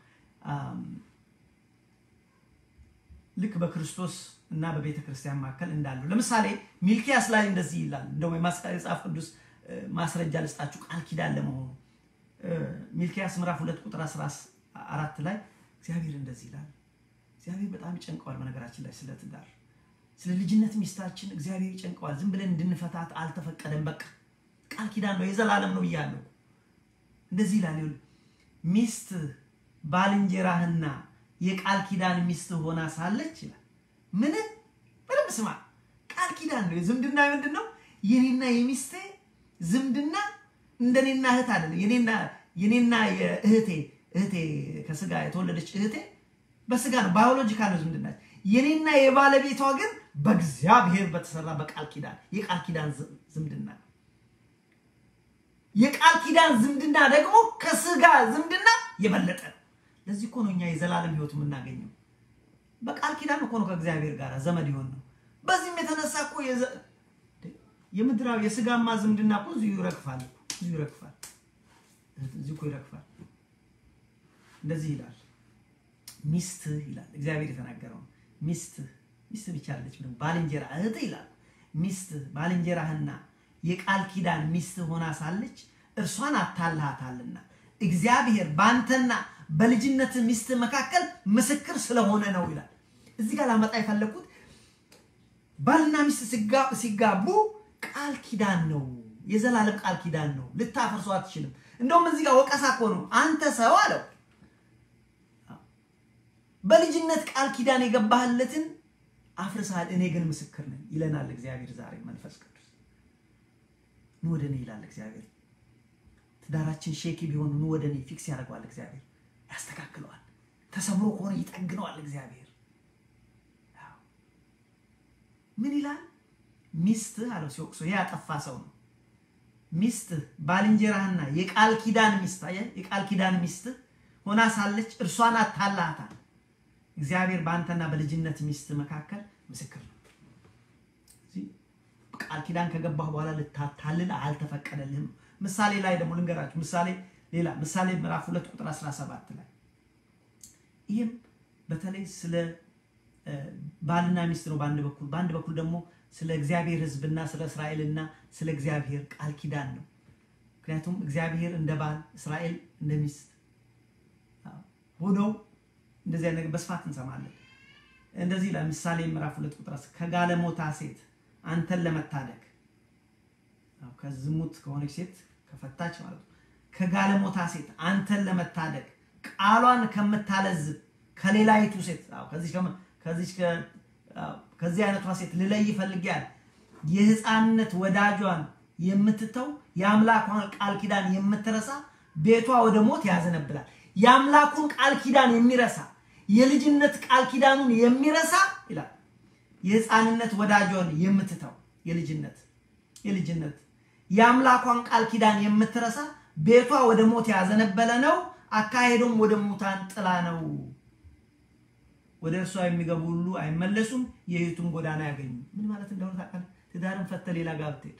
ልክ በክርስቶስ እና በቤተ ክርስቲያን መካከል እንዳለው ለምሳሌ ሚልኪያስ ላይ እንደዚህ ይላል። እንደውም የመጽሐፍ ቅዱስ ማስረጃ ልስጣችሁ ቃል ኪዳን ለመሆኑ ሚልኪያስ ምዕራፍ ሁለት ቁጥር 14 ላይ እግዚአብሔር እንደዚህ ይላል። እግዚአብሔር በጣም ይጨንቀዋል። በነገራችን ላይ ስለ ትዳር፣ ስለ ልጅነት ሚስታችን እግዚአብሔር ይጨንቀዋል። ዝም ብለን እንድንፈታት አልተፈቀደም። በቃ ቃል ኪዳን ነው፣ የዘላለም ነው ብያለሁ። እንደዚህ ይላል። ሚስት ባልንጀራህና የቃል ኪዳን ሚስት ሆና ሳለች ይላል። ምን በደንብ ስማ። ቃል ኪዳን ነው። ዝምድና ምንድን ነው? የኔና የሚስቴ ዝምድና እንደኔና እህት አይደለም። የኔና የኔና የእህቴ እህቴ ከስጋ የተወለደች እህቴ በስጋ ነው፣ ባዮሎጂካል ነው ዝምድና። የኔና የባለቤቷ ግን በእግዚአብሔር በተሰራ በቃል ኪዳን የቃል ኪዳን ዝምድና የቃል ኪዳን ዝምድና ደግሞ ከስጋ ዝምድና የበለጠ ነው። ለዚህ እኮ ነው እኛ የዘላለም ሕይወት የምናገኘው በቃል ኪዳን እኮ ነው ከእግዚአብሔር ጋር ዘመድ ይሆን ነው። በዚህም የተነሳ እኮ የምድራዊ የስጋማ ዝምድና እኮ እዚሁ ይረግፋል፣ እዚሁ ይረግፋል፣ እዚሁ እኮ ይረግፋል። እንደዚህ ይላል ሚስትህ ይላል እግዚአብሔር የተናገረው ሚስትህ ሚስት ብቻ አለች ምንም ባልንጀራ እህት ይላል ሚስትህ ባልንጀራህና የቃል ኪዳን ሚስት ሆና ሳለች እርሷን አታልሃታልና እግዚአብሔር በአንተና በልጅነት ሚስት መካከል ምስክር ስለሆነ ነው ይላል። እዚህ ጋር ላመጣ የፈለግኩት ባልና ሚስት ሲጋቡ ቃል ኪዳን ነው፣ የዘላለም ቃል ኪዳን ነው። ልታፈርሶ አትችልም። እንደውም እዚህ ጋር ወቀሳ እኮ ነው። አንተ ሰው አለው በልጅነት ቃል ኪዳን የገባህለትን አፍርሰሃል፣ እኔ ግን ምስክር ነኝ ይለናል እግዚአብሔር ዛሬ መንፈስ ቅዱስ ኑ ወደ እኔ ይላል እግዚአብሔር። ትዳራችን ሼኪ ቢሆን ኑ ወደ እኔ ፊክስ ያደርገዋል እግዚአብሔር፣ ያስተካክለዋል። ተሰብሮ ከሆነ ይጠግነዋል እግዚአብሔር። ምን ይላል? ሚስትህ አለው ሲወቅሶ፣ ይሄ ያጠፋ ሰው ነው። ሚስትህ ባልንጀራህና የቃል ኪዳን ሚስት የቃል ኪዳን ሚስትህ ሆና ሳለች እርሷን አታላታል። እግዚአብሔር በአንተና በልጅነት ሚስት መካከል ምስክር ነው። ቃል ኪዳን ከገባህ በኋላ ልታታልል አልተፈቀደልህም። ምሳሌ ላይ ደግሞ ልንገራችሁ። ምሳሌ ሌላ ምሳሌ ምዕራፍ ሁለት ቁጥር 17 ላይ ይህም በተለይ ስለ ባልና ሚስት ነው በአንድ በኩል፣ በአንድ በኩል ደግሞ ስለ እግዚአብሔር ሕዝብና ስለ እስራኤልና ስለ እግዚአብሔር ቃል ኪዳን ነው። ምክንያቱም እግዚአብሔር እንደ ባል እስራኤል እንደ ሚስት ሆነው እንደዚህ አይነት ነገር በስፋት እንሰማለን። እንደዚህ ይላል ምሳሌ ምዕራፍ ሁለት ቁጥር ከጋለሞታ ሴት አንተን ለመታደግ ከዝሙት ከሆነች ሴት ከፈታች ማለት ነው። ከጋለሞታ ሴት አንተን ለመታደግ ቃሏን ከምታለዝብ ከሌላይቱ ሴት ከዚህ አይነቷ ሴት ልለይ ይፈልጊያል። የህፃንነት ወዳጇን የምትተው የአምላኳን ቃል ኪዳን የምትረሳ ቤቷ ወደ ሞት ያዘነብላል። የአምላኩን ቃል ኪዳን የሚረሳ የልጅነት ቃል ኪዳኑን የሚረሳ ይላል የህፃንነት ወዳጇን የምትተው የልጅነት የልጅነት የአምላኳን ቃል ኪዳን የምትረሳ ቤቷ ወደ ሞት ያዘነበለ ነው፣ አካሄዶም ወደ ሙታን ጥላ ነው። ወደ እርሷ የሚገቡ ሁሉ አይመለሱም፣ የሕይወቱን ጎዳና ያገኙ። ምን ማለት እንደሆነ ታውቃለህ? ትዳርን ፈተህ ሌላ ጋር ብትሄድ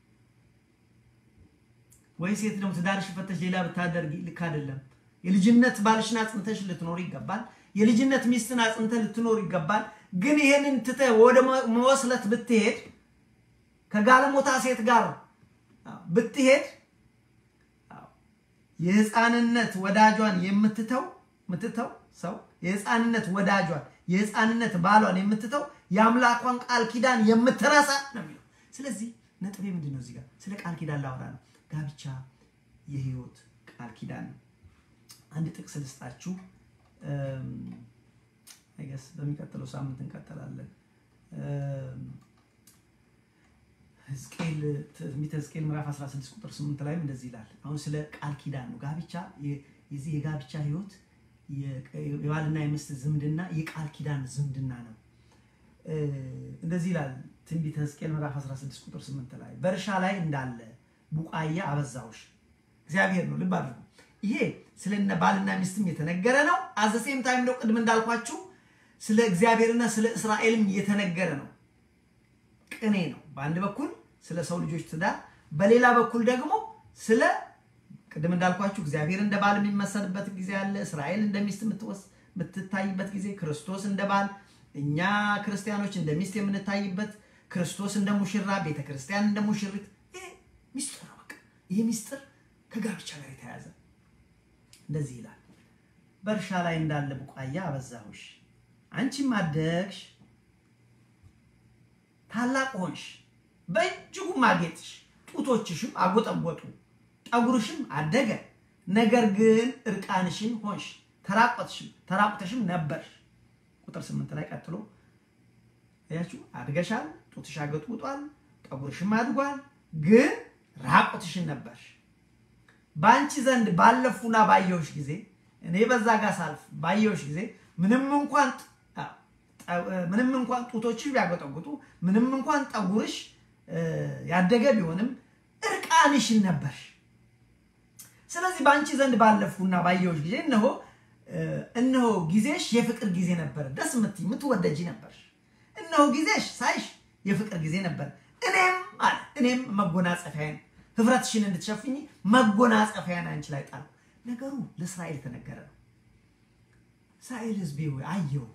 ወይ ሴት ደግሞ ትዳርሽ ፈተሽ ሌላ ብታደርጊ ልክ አይደለም። የልጅነት ባልሽን አጽንተሽ ልትኖር ይገባል። የልጅነት ሚስትን አጽንተህ ልትኖር ይገባል። ግን ይሄንን ትተህ ወደ መወስለት ብትሄድ ከጋለሞታ ሴት ጋር ብትሄድ የህፃንነት ወዳጇን የምትተው የምትተው ሰው የህፃንነት ወዳጇን የህፃንነት ባሏን የምትተው የአምላኳን ቃል ኪዳን የምትረሳ ነው የሚለው። ስለዚህ ነጥቤ ምንድን ነው? እዚህ ጋር ስለ ቃል ኪዳን ላወራ ነው። ጋብቻ የህይወት ቃል ኪዳን ነው። አንድ ጥቅስ ልስጣችሁ። አይገስ በሚቀጥለው ሳምንት እንቀጥላለን። ሕዝቅኤል ትንቢተ ሕዝቅኤል ምዕራፍ 16 ቁጥር 8 ላይም እንደዚህ ይላል። አሁን ስለ ቃል ኪዳን ነው። ጋብቻ የዚህ የጋብቻ ህይወት የባልና የሚስት ዝምድና የቃል ኪዳን ዝምድና ነው። እንደዚህ ይላል ትንቢተ ሕዝቅኤል ምዕራፍ 16 ቁጥር 8 ላይ በእርሻ ላይ እንዳለ ቡቃያ አበዛሁሽ። እግዚአብሔር ነው። ልብ አድርጉ። ይሄ ስለ ባልና ሚስትም የተነገረ ነው። አዘሴም ታይም ነው። ቅድም እንዳልኳችሁ ስለ እግዚአብሔርና ስለ እስራኤልም የተነገረ ነው። ቅኔ ነው። በአንድ በኩል ስለ ሰው ልጆች ትዳር፣ በሌላ በኩል ደግሞ ስለ ቅድም እንዳልኳችሁ እግዚአብሔር እንደ ባል የሚመሰልበት ጊዜ አለ። እስራኤል እንደ ሚስት የምትታይበት ጊዜ፣ ክርስቶስ እንደ ባል፣ እኛ ክርስቲያኖች እንደ ሚስት የምንታይበት፣ ክርስቶስ እንደ ሙሽራ፣ ቤተ ክርስቲያን እንደ ሙሽሪት። ይሄ ሚስጥር ነው። በቃ ይሄ ሚስጥር ከጋብቻ ጋር የተያያዘ እንደዚህ ይላል። በእርሻ ላይ እንዳለ ቡቃያ አበዛሁሽ፣ አንቺም አደግሽ ታላቅ ሆንሽ፣ በእጅጉም አጌጥሽ፣ ጡቶችሽም አጎጠጎጡ፣ ጠጉርሽም አደገ። ነገር ግን እርቃንሽን ሆንሽ፣ ተራቆትሽም ተራቁተሽም ነበርሽ። ቁጥር ስምንት ላይ ቀጥሎ ያችሁ አድገሻል፣ ጡትሽ አገጥጉጧል፣ ጠጉርሽም አድጓል፣ ግን ራቆትሽን ነበርሽ። በአንቺ ዘንድ ባለፉና ባየሁሽ ጊዜ እኔ በዛ ጋር ሳልፍ ባየሁሽ ጊዜ ምንም እንኳን ምንም እንኳን ጡቶችሽ ቢያጎጠጉጡ ምንም እንኳን ጠጉርሽ ያደገ ቢሆንም እርቃንሽን ነበርሽ። ስለዚህ በአንቺ ዘንድ ባለፉና ባየሁሽ ጊዜ እነሆ እነሆ ጊዜሽ የፍቅር ጊዜ ነበር፣ ደስ የምትይ የምትወደጂ ነበርሽ። እነሆ ጊዜሽ ሳይሽ የፍቅር ጊዜ ነበር። እኔም አለ እኔም መጎናጸፊያን ህፍረትሽን እንድትሸፍኝ መጎናጸፊያን አንቺ ላይ ጣልኩ። ነገሩ ለእስራኤል ተነገረ ነው። እስራኤል ህዝቤ ሆይ አየሁህ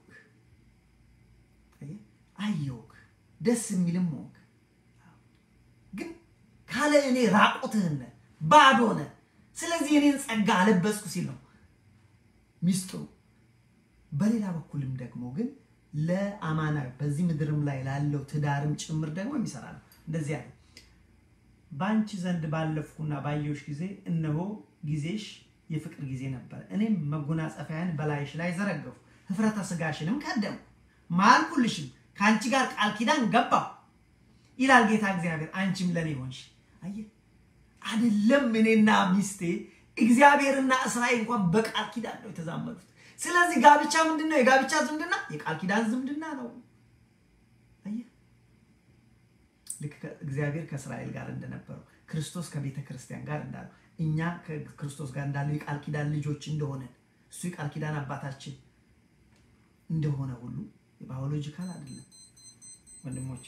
አየሁህ ደስ የሚልም ሆንክ፣ ግን ካለ እኔ ራቁትህን ባዶ ነህ። ስለዚህ እኔን ጸጋ አለበስኩ ሲል ነው ሚስጥሩ። በሌላ በኩልም ደግሞ ግን ለአማና በዚህ ምድርም ላይ ላለው ትዳርም ጭምር ደግሞ የሚሰራ ነው። እንደዚህ ያለ በአንቺ ዘንድ ባለፍኩና ባየሁሽ ጊዜ እነሆ ጊዜሽ የፍቅር ጊዜ ነበር። እኔም መጎናጸፊያን በላይሽ ላይ ዘረገፉ፣ ህፍረተ ስጋሽንም ከደሙ፣ ማልኩልሽም ከአንቺ ጋር ቃል ኪዳን ገባሁ ይላል ጌታ እግዚአብሔር። አንቺም ለእኔ ሆንሽ። አየህ አይደለም እኔና ሚስቴ እግዚአብሔርና እስራኤል እንኳን በቃል ኪዳን ነው የተዛመዱት። ስለዚህ ጋብቻ ምንድን ነው? የጋብቻ ዝምድና የቃል ኪዳን ዝምድና ነው። አየህ ልክ እግዚአብሔር ከእስራኤል ጋር እንደነበረው ክርስቶስ ከቤተ ክርስቲያን ጋር እንዳለው እኛ ከክርስቶስ ጋር እንዳለው የቃል ኪዳን ልጆች እንደሆነ እሱ የቃል ኪዳን አባታችን እንደሆነ ሁሉ የባዮሎጂካል አይደለም ወንድሞቼ።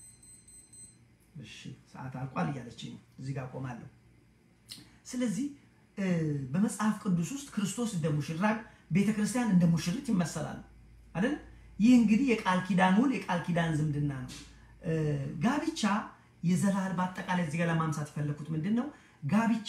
እሺ ሰዓት አልቋል እያለች ነው። እዚህ ጋር ቆማለሁ። ስለዚህ በመጽሐፍ ቅዱስ ውስጥ ክርስቶስ እንደ ሙሽራ፣ ቤተ ክርስቲያን እንደ ሙሽሪት ይመሰላሉ አይደል? ይህ እንግዲህ የቃል ኪዳን ውል የቃል ኪዳን ዝምድና ነው። ጋብቻ የዘላለም በአጠቃላይ እዚህ ጋር ለማንሳት የፈለኩት ምንድን ነው? ጋብቻ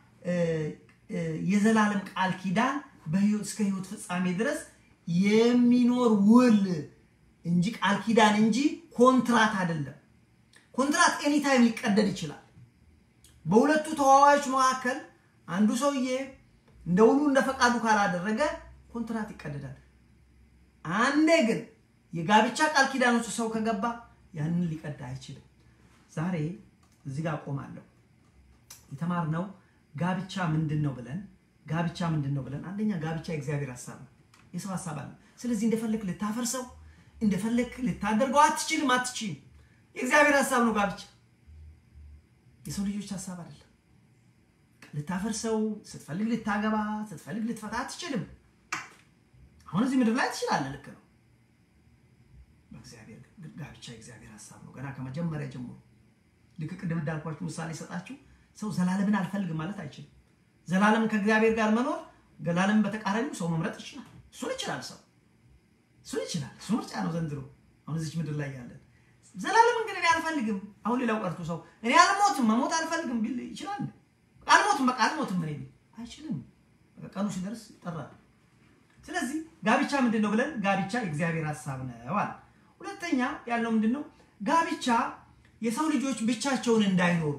የዘላለም ቃል ኪዳን እስከ ህይወት ፍጻሜ ድረስ የሚኖር ውል እንጂ ቃል ኪዳን እንጂ ኮንትራት አይደለም። ኮንትራት ኤኒታይም ሊቀደድ ይችላል። በሁለቱ ተዋዋዮች መካከል አንዱ ሰውዬ እንደ ውሉ እንደ ፈቃዱ ካላደረገ ኮንትራት ይቀደዳል። አንዴ ግን የጋብቻ ቃል ኪዳን ውስጥ ሰው ከገባ ያንን ሊቀዳ አይችልም። ዛሬ እዚህ ጋር ቆማለሁ። የተማርነው ጋብቻ ምንድን ነው ብለን ጋብቻ ምንድን ነው ብለን አንደኛ ጋብቻ የእግዚአብሔር ሀሳብ ነው፣ የሰው ሀሳብ አለ። ስለዚህ እንደፈለግ ልታፈርሰው እንደፈለግ ልታደርገው አትችልም፣ አትችልም። የእግዚአብሔር ሀሳብ ነው ጋብቻ፣ የሰው ልጆች ሀሳብ አይደለም። ልታፈርሰው ስትፈልግ ልታገባ ስትፈልግ ልትፈታ አትችልም። አሁን እዚህ ምድር ላይ ትችላለህ፣ ልክ ነው። በእግዚአብሔር ጋብቻ የእግዚአብሔር ሀሳብ ነው ገና ከመጀመሪያ ጀምሮ። ልክ ቅድም እንዳልኳችሁ ምሳሌ ሰጣችሁ፣ ሰው ዘላለምን አልፈልግም ማለት አይችልም። ዘላለም ከእግዚአብሔር ጋር መኖር ዘላለምን በተቃራኒው ሰው መምረጥ ይችላል። እሱን ይችላል ሰው እሱን ይችላል። እሱ ምርጫ ነው ዘንድሮ አሁን እዚች ምድር ላይ ያለን። ዘላለምን ግን እኔ አልፈልግም። አሁን ሌላው ቀርቶ ሰው እኔ አልሞትም መሞት አልፈልግም ቢል ይችላል። አልሞትም በቃ አልሞትም እኔ ቢል አይችልም። በቃ ቀኑ ሲደርስ ይጠራል። ስለዚህ ጋብቻ ምንድን ነው ብለን ጋብቻ የእግዚአብሔር ሀሳብ ነው አለ። ሁለተኛ ያለው ምንድን ነው? ጋብቻ የሰው ልጆች ብቻቸውን እንዳይኖሩ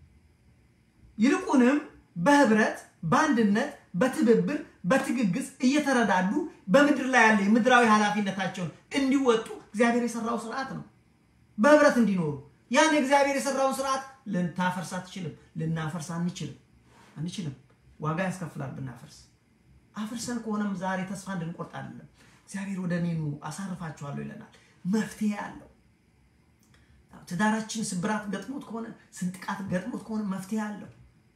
ይልቁንም በህብረት በአንድነት በትብብር በትግግዝ እየተረዳዱ በምድር ላይ ያለ የምድራዊ ኃላፊነታቸውን እንዲወጡ እግዚአብሔር የሰራው ስርዓት ነው። በህብረት እንዲኖሩ ያን እግዚአብሔር የሰራውን ስርዓት ልንታፈርስ አትችልም። ልናፈርስ አንችልም አንችልም። ዋጋ ያስከፍላል ብናፈርስ። አፍርሰን ከሆነም ዛሬ ተስፋ እንድንቆርጥ አይደለም። እግዚአብሔር ወደ እኔ ኑ አሳርፋችኋለሁ ይለናል። መፍትሄ አለው። ትዳራችን ስብራት ገጥሞት ከሆነ ስንጥቃት ገጥሞት ከሆነ መፍትሄ አለው።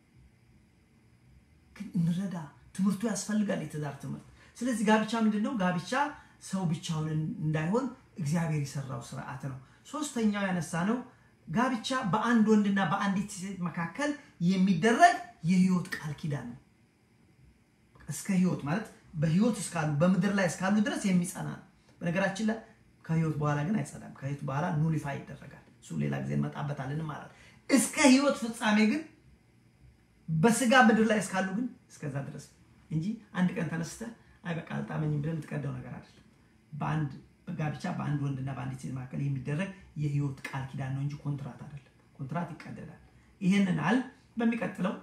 ግን እንረዳ። ትምህርቱ ያስፈልጋል፣ የትዳር ትምህርት። ስለዚህ ጋብቻ ምንድን ነው? ጋብቻ ሰው ብቻውን እንዳይሆን እግዚአብሔር የሰራው ስርዓት ነው። ሶስተኛው ያነሳ ነው ጋብቻ በአንድ ወንድና በአንዲት ሴት መካከል የሚደረግ የህይወት ቃል ኪዳን ነው። እስከ ህይወት ማለት በህይወት እስካሉ በምድር ላይ እስካሉ ድረስ የሚጸና ነው። በነገራችን ላይ ከህይወት በኋላ ግን አይጸናም። ከህይወት በኋላ ኑሊፋይ ይደረጋል። እሱ ሌላ ጊዜ እንመጣበታለን ማለት እስከ ህይወት ፍጻሜ ግን በስጋ ምድር ላይ እስካሉ ግን እስከዛ ድረስ እንጂ አንድ ቀን ተነስተህ አይ በቃ አልጣመኝም ብለህ የምትቀደው ነገር አይደለም። በአንድ ጋብቻ በአንድ ወንድና በአንዲት ሴት መካከል የሚደረግ የህይወት ቃል ኪዳን ነው እንጂ ኮንትራት አይደለም። ኮንትራት ይቀደዳል። ይህንን አል በሚቀጥለው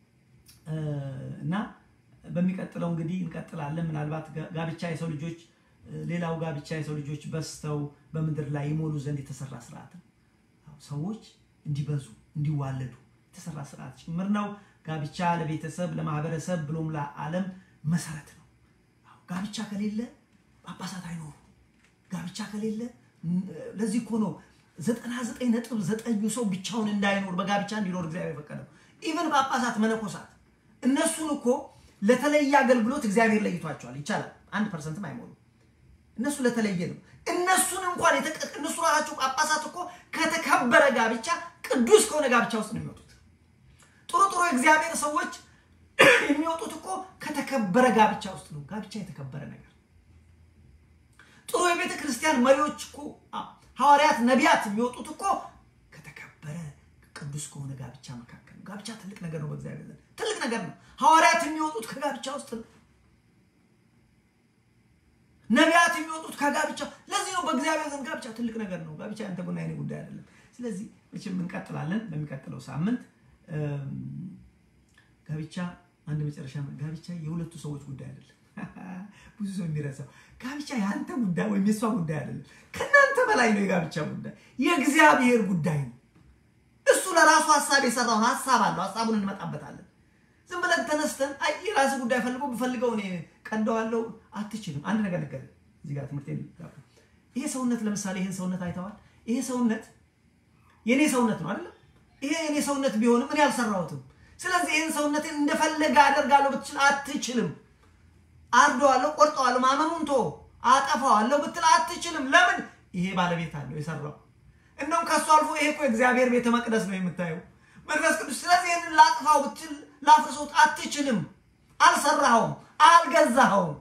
እና በሚቀጥለው እንግዲህ እንቀጥላለን። ምናልባት ጋብቻ የሰው ልጆች ሌላው ጋብቻ የሰው ልጆች በስተው በምድር ላይ ይሞሉ ዘንድ የተሰራ ስርዓት ነው። ሰዎች እንዲበዙ እንዲዋለዱ የተሰራ ስርዓት ጭምር ነው። ጋብቻ ለቤተሰብ ለማህበረሰብ ብሎም ለዓለም መሰረት ነው። ጋብቻ ከሌለ ጳጳሳት አይኖሩ። ጋብቻ ከሌለ ለዚህ እኮ ነው ዘጠና ዘጠኝ ነጥብ ዘጠኙ ሰው ብቻውን እንዳይኖር በጋብቻ እንዲኖር እግዚአብሔር የፈቀደው። ኢቨን ጳጳሳት፣ መነኮሳት እነሱን እኮ ለተለየ አገልግሎት እግዚአብሔር ለይቷቸዋል። ይቻላል አንድ ፐርሰንትም አይሞሉም። እነሱ ለተለየ ነው። እነሱን እንኳን እነሱ ራሳቸው ጳጳሳት እኮ ከተከበረ ጋብቻ ቅዱስ ከሆነ ጋብቻ ውስጥ ነው የሚወጡት። ጥሩ ጥሩ የእግዚአብሔር ሰዎች የሚወጡት እኮ ከተከበረ ጋብቻ ውስጥ ነው። ጋብቻ የተከበረ ነገር። ጥሩ የቤተ ክርስቲያን መሪዎች እኮ ሐዋርያት፣ ነቢያት የሚወጡት እኮ ከተከበረ ቅዱስ ከሆነ ጋብቻ መካከል ነው። ጋብቻ ትልቅ ነገር ነው፣ በእግዚአብሔር ዘንድ ትልቅ ነገር ነው። ሐዋርያት የሚወጡት ከጋብቻ ውስጥ ነው። ነቢያት የሚወጡት ከጋብቻ ለዚህ ነው። በእግዚአብሔር ዘንድ ጋብቻ ትልቅ ነገር ነው። ጋብቻ ያንተ ጉዳይ የእኔ ጉዳይ አይደለም። ስለዚህ መቼም እንቀጥላለን በሚቀጥለው ሳምንት ጋብቻ አንድ መጨረሻ ጋብቻ የሁለቱ ሰዎች ጉዳይ አይደለም። ብዙ ሰው የሚረሳው ጋብቻ የአንተ ጉዳይ ወይም የእሷ ጉዳይ አይደለም። ከእናንተ በላይ ነው የጋብቻ ጉዳይ፣ የእግዚአብሔር ጉዳይ ነው። እሱ ለራሱ ሀሳብ የሰራውን ሀሳብ አለው። ሀሳቡን እንመጣበታለን። ዝም ብለን ተነስተን አይ የራስ ጉዳይ ፈልጎ ብፈልገው እኔ ቀንደዋለው አትችልም። አንድ ነገር ነገር እዚህ ጋር ትምህርት ይሄ ሰውነት ለምሳሌ ይሄን ሰውነት አይተዋል። ይሄ ሰውነት የኔ ሰውነት ነው አይደለም። ይሄ የኔ ሰውነት ቢሆንም እኔ አልሰራሁትም። ስለዚህ ይህን ሰውነቴን እንደፈለገ አደርጋለሁ ብትችል አትችልም። አርደዋለሁ፣ ቆርጠዋለሁ፣ ማመኑን ቶ አጠፋዋለሁ ብትል አትችልም። ለምን? ይሄ ባለቤት አለው የሰራው። እንደውም ከሱ አልፎ ይሄ እኮ የእግዚአብሔር ቤተ መቅደስ ነው የምታየው መንፈስ ቅዱስ። ስለዚህ ይህንን ላጥፋው ብትል ላፍርሶት አትችልም። አልሰራኸውም፣ አልገዛኸውም።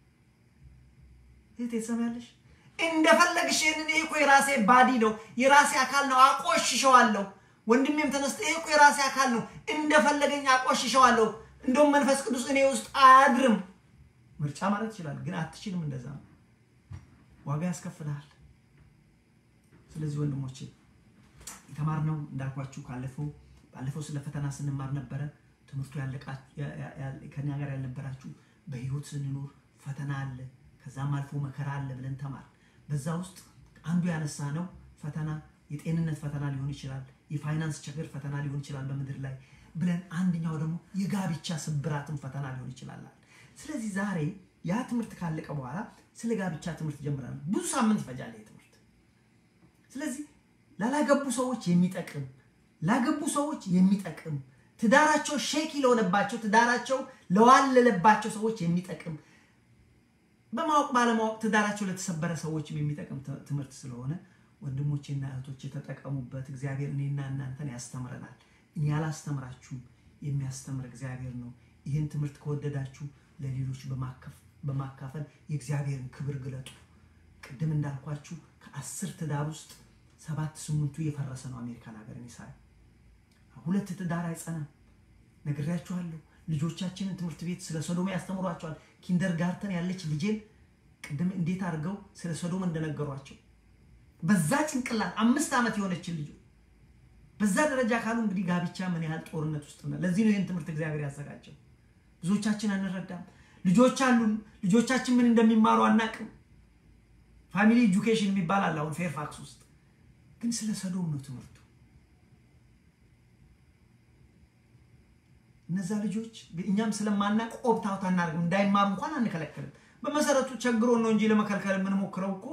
ይህ ትሰሚያለሽ? እንደፈለግሽ ይህንን ይሄ እኮ የራሴ ባዲ ነው የራሴ አካል ነው አቆሽሸዋለሁ ወንድሜም ተነስተ ይሄ እኮ የራሴ አካል ነው እንደፈለገኝ አቆሽሸዋለሁ። እንደውም መንፈስ ቅዱስ እኔ ውስጥ አያድርም። ምርጫ ማለት ይችላል፣ ግን አትችልም። እንደዛ ነው፣ ዋጋ ያስከፍልሃል። ስለዚህ ወንድሞቼ የተማርነው እንዳልኳችሁ ካለፈው ባለፈው ስለ ፈተና ስንማር ነበረ። ትምህርቱ ከኛ ጋር ያልነበራችሁ በህይወት ስንኖር ፈተና አለ፣ ከዛም አልፎ መከራ አለ ብለን ተማር። በዛ ውስጥ አንዱ ያነሳ ነው ፈተና የጤንነት ፈተና ሊሆን ይችላል የፋይናንስ ችግር ፈተና ሊሆን ይችላል በምድር ላይ ብለን አንደኛው ደግሞ የጋብቻ ስብራትን ፈተና ሊሆን ይችላል። ስለዚህ ዛሬ ያ ትምህርት ካለቀ በኋላ ስለ ጋብቻ ትምህርት ጀምራል። ብዙ ሳምንት ይፈጃል ይህ ትምህርት። ስለዚህ ላላገቡ ሰዎች የሚጠቅም ላገቡ ሰዎች የሚጠቅም ትዳራቸው ሼኪ ለሆነባቸው ትዳራቸው ለዋለለባቸው ሰዎች የሚጠቅም በማወቅ ባለማወቅ ትዳራቸው ለተሰበረ ሰዎችም የሚጠቅም ትምህርት ስለሆነ ወንድሞቼና እህቶች የተጠቀሙበት። እግዚአብሔር እኔና እናንተን ያስተምረናል። እኔ ያላስተምራችሁም የሚያስተምር እግዚአብሔር ነው። ይህን ትምህርት ከወደዳችሁ ለሌሎች በማካፈል የእግዚአብሔርን ክብር ግለጡ። ቅድም እንዳልኳችሁ ከአስር ትዳር ውስጥ ሰባት ስምንቱ እየፈረሰ ነው። አሜሪካን ሀገር ሳይ ሁለት ትዳር አይጸናም። ነግሬያችኋለሁ። ልጆቻችንን ትምህርት ቤት ስለ ሶዶም ያስተምሯቸዋል። ኪንደር ጋርተን ያለች ልጄን ቅድም እንዴት አድርገው ስለ ሶዶም እንደነገሯቸው በዛ ጭንቅላት አምስት ዓመት የሆነችን ልጅ በዛ ደረጃ ካሉ እንግዲህ ጋብቻ ምን ያህል ጦርነት ውስጥ ነው። ለዚህ ነው ይህን ትምህርት እግዚአብሔር ያዘጋጀው። ብዙዎቻችን አንረዳም። ልጆች አሉን። ልጆቻችን ምን እንደሚማሩ አናቅም። ፋሚሊ ኤጁኬሽን የሚባል አለ አሁን ፌርፋክስ ውስጥ ግን ስለ ሰዶም ነው ትምህርቱ። እነዛ ልጆች እኛም ስለማናቅ ኦፕታውት አናደርግም። እንዳይማሩ እንኳን አንከለክልም። በመሰረቱ ቸግሮን ነው እንጂ ለመከልከል የምንሞክረው እኮ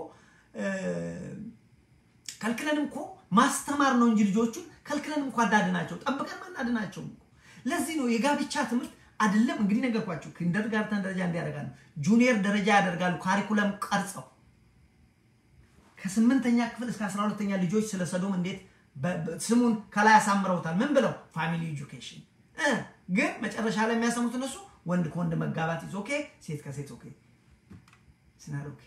ከልክለንም እኮ ማስተማር ነው እንጂ ልጆቹን ከልክለንም እኮ አዳድናቸው ጠብቀን ማናድናቸው። ለዚህ ነው የጋብቻ ትምህርት አይደለም እንግዲህ ነገርኳቸው። ኪንደርጋርተን ደረጃ እንዲያደርጋሉ፣ ጁኒየር ደረጃ ያደርጋሉ። ካሪኩለም ቀርጸው ከስምንተኛ ክፍል እስከ አስራ ሁለተኛ ልጆች ስለ ሰዶም እንዴት ስሙን ከላይ ያሳምረውታል። ምን ብለው ፋሚሊ ኤጁኬሽን ግን መጨረሻ ላይ የሚያሰሙት እነሱ ወንድ ከወንድ መጋባት ይዞ ኦኬ፣ ሴት ከሴት ኦኬ ስናል ኦኬ።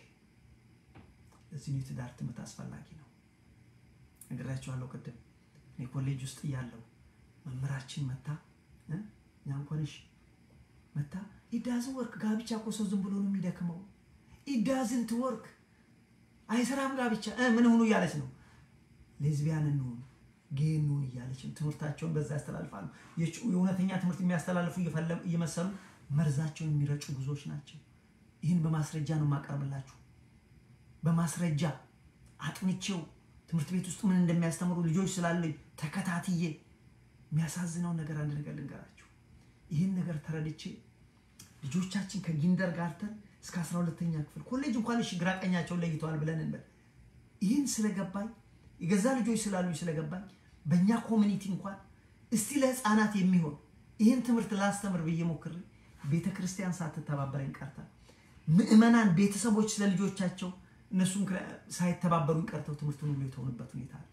ለዚህ ነው የትዳር ትምህርት አስፈላጊ ነው። ነግራችኋለሁ ቅድም እኔ ኮሌጅ ውስጥ እያለሁ መምህራችን መታ እኛ እንኳን እሺ መታ ኢዳዝን ወርክ ጋብቻ እኮ ሰው ዝም ብሎ ነው የሚደክመው። ኢዳዝንት ወርክ አይሰራም ጋብቻ ምን ሆኑ እያለች ነው። ሌዝቢያን እንሆኑ ጌ እንሆን እያለች ትምህርታቸውን በዛ ያስተላልፋሉ። የእውነተኛ ትምህርት የሚያስተላልፉ እየመሰሉ መርዛቸውን የሚረጩ ብዙዎች ናቸው። ይህን በማስረጃ ነው የማቀርብላችሁ። በማስረጃ አጥንቼው ትምህርት ቤት ውስጥ ምን እንደሚያስተምሩ ልጆች ስላለኝ ተከታትዬ የሚያሳዝነውን ነገር አንድ ነገር ልንገራችሁ። ይህን ነገር ተረድቼ ልጆቻችን ከጊንደር ጋርተን እስከ አስራ ሁለተኛ ክፍል ኮሌጅ እንኳን እሺ ግራ ቀኛቸውን ለይተዋል ብለን እንበል። ይህን ስለገባኝ የገዛ ልጆች ስላሉኝ ስለገባኝ በእኛ ኮሚኒቲ እንኳን እስቲ ለህፃናት የሚሆን ይህን ትምህርት ላስተምር ብዬ ሞክሬ ቤተ ክርስቲያን ሳትተባበረኝ ቀርታ ምዕመናን ቤተሰቦች ስለ ልጆቻቸው እነሱም ሳይተባበሩኝ ቀርተው ትምህርቱን ሁሉ የተሆኑበት ሁኔታ አለ።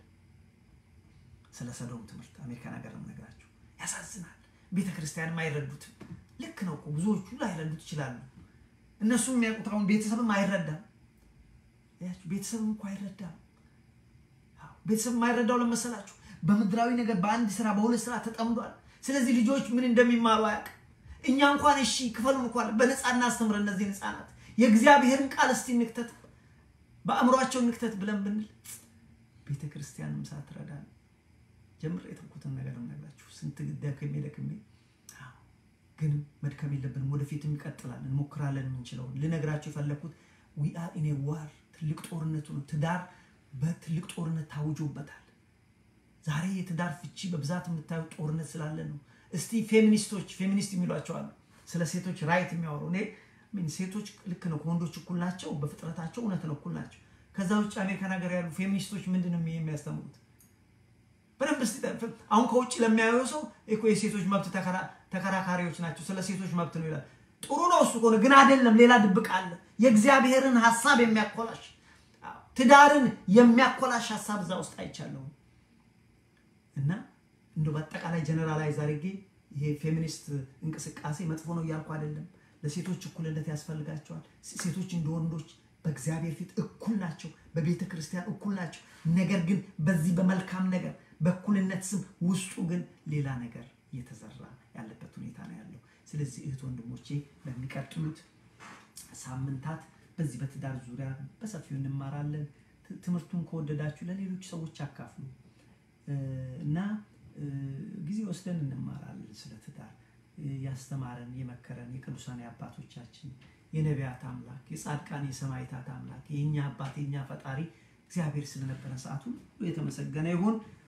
ስለ ሰዶም ትምህርት አሜሪካን ሀገር ነው ነገራቸው። ያሳዝናል። ቤተ ክርስቲያንም አይረዱትም። ልክ ነው እኮ ብዙዎቹ ላይረዱት ይችላሉ። እነሱም የሚያውቁት አሁን ቤተሰብም አይረዳም። ቤተሰብም እኮ አይረዳም። ቤተሰብ የማይረዳው ለመሰላችሁ በምድራዊ ነገር በአንድ ስራ በሁለት ስራ ተጠምዷል። ስለዚህ ልጆች ምን እንደሚማሩ አያውቅም። እኛ እንኳን እሺ ክፈሉን እንኳን በነፃ እናስተምር እነዚህን ህፃናት የእግዚአብሔርን ቃል እስቲ እንክተት፣ በአእምሯቸው እንክተት ብለን ብንል ቤተ ክርስቲያንም ሳትረዳ ጀምር የተውኩትን ነገር ነግራችሁ ስንት ደክሜ ደክሜ ግን መድከም የለብንም። ወደፊትም ይቀጥላል። እንሞክራለን የምንችለውን ልነግራችሁ የፈለግኩት ዊ አር ኢን ዋር ትልቅ ጦርነቱ ነው። ትዳር በትልቅ ጦርነት ታውጆበታል። ዛሬ የትዳር ፍቺ በብዛት የምታዩት ጦርነት ስላለ ነው። እስቲ ፌሚኒስቶች ፌሚኒስት የሚሏቸው አሉ፣ ስለ ሴቶች ራይት የሚያወሩ እኔ ሴቶች ልክ ነው ከወንዶች እኩል ናቸው፣ በፍጥረታቸው እውነት ነው እኩል ናቸው። ከዛ ውጭ አሜሪካን ሀገር ያሉ ፌሚኒስቶች ምንድን ነው የሚያስተምሩት? በደንብ እስቲ አሁን ከውጭ ለሚያየው ሰው እኮ የሴቶች መብት ተከራካሪዎች ናቸው፣ ስለ ሴቶች መብት ነው ይላል። ጥሩ ነው እሱ ከሆነ ግን አይደለም። ሌላ ድብቅ አለ። የእግዚአብሔርን ሀሳብ የሚያኮላሽ ትዳርን የሚያኮላሽ ሀሳብ እዛ ውስጥ አይቻለሁም። እና እንደ በአጠቃላይ ጀነራላይዝ አድርጌ ይሄ ፌሚኒስት እንቅስቃሴ መጥፎ ነው እያልኩ አይደለም። ለሴቶች እኩልነት ያስፈልጋቸዋል። ሴቶች እንደ ወንዶች በእግዚአብሔር ፊት እኩል ናቸው፣ በቤተ ክርስቲያን እኩል ናቸው። ነገር ግን በዚህ በመልካም ነገር በእኩልነት ስም ውስጡ ግን ሌላ ነገር እየተዘራ ያለበት ሁኔታ ነው ያለው። ስለዚህ እህት ወንድሞቼ በሚቀጥሉት ሳምንታት በዚህ በትዳር ዙሪያ በሰፊው እንማራለን። ትምህርቱን ከወደዳችሁ ለሌሎች ሰዎች አካፍሉ እና ጊዜ ወስደን እንማራለን ስለ ትዳር ያስተማረን የመከረን የቅዱሳን አባቶቻችን የነቢያት አምላክ የጻድቃን የሰማዕታት አምላክ የእኛ አባት የእኛ ፈጣሪ እግዚአብሔር ስለነበረ ሰዓት ሁሉ የተመሰገነ ይሁን።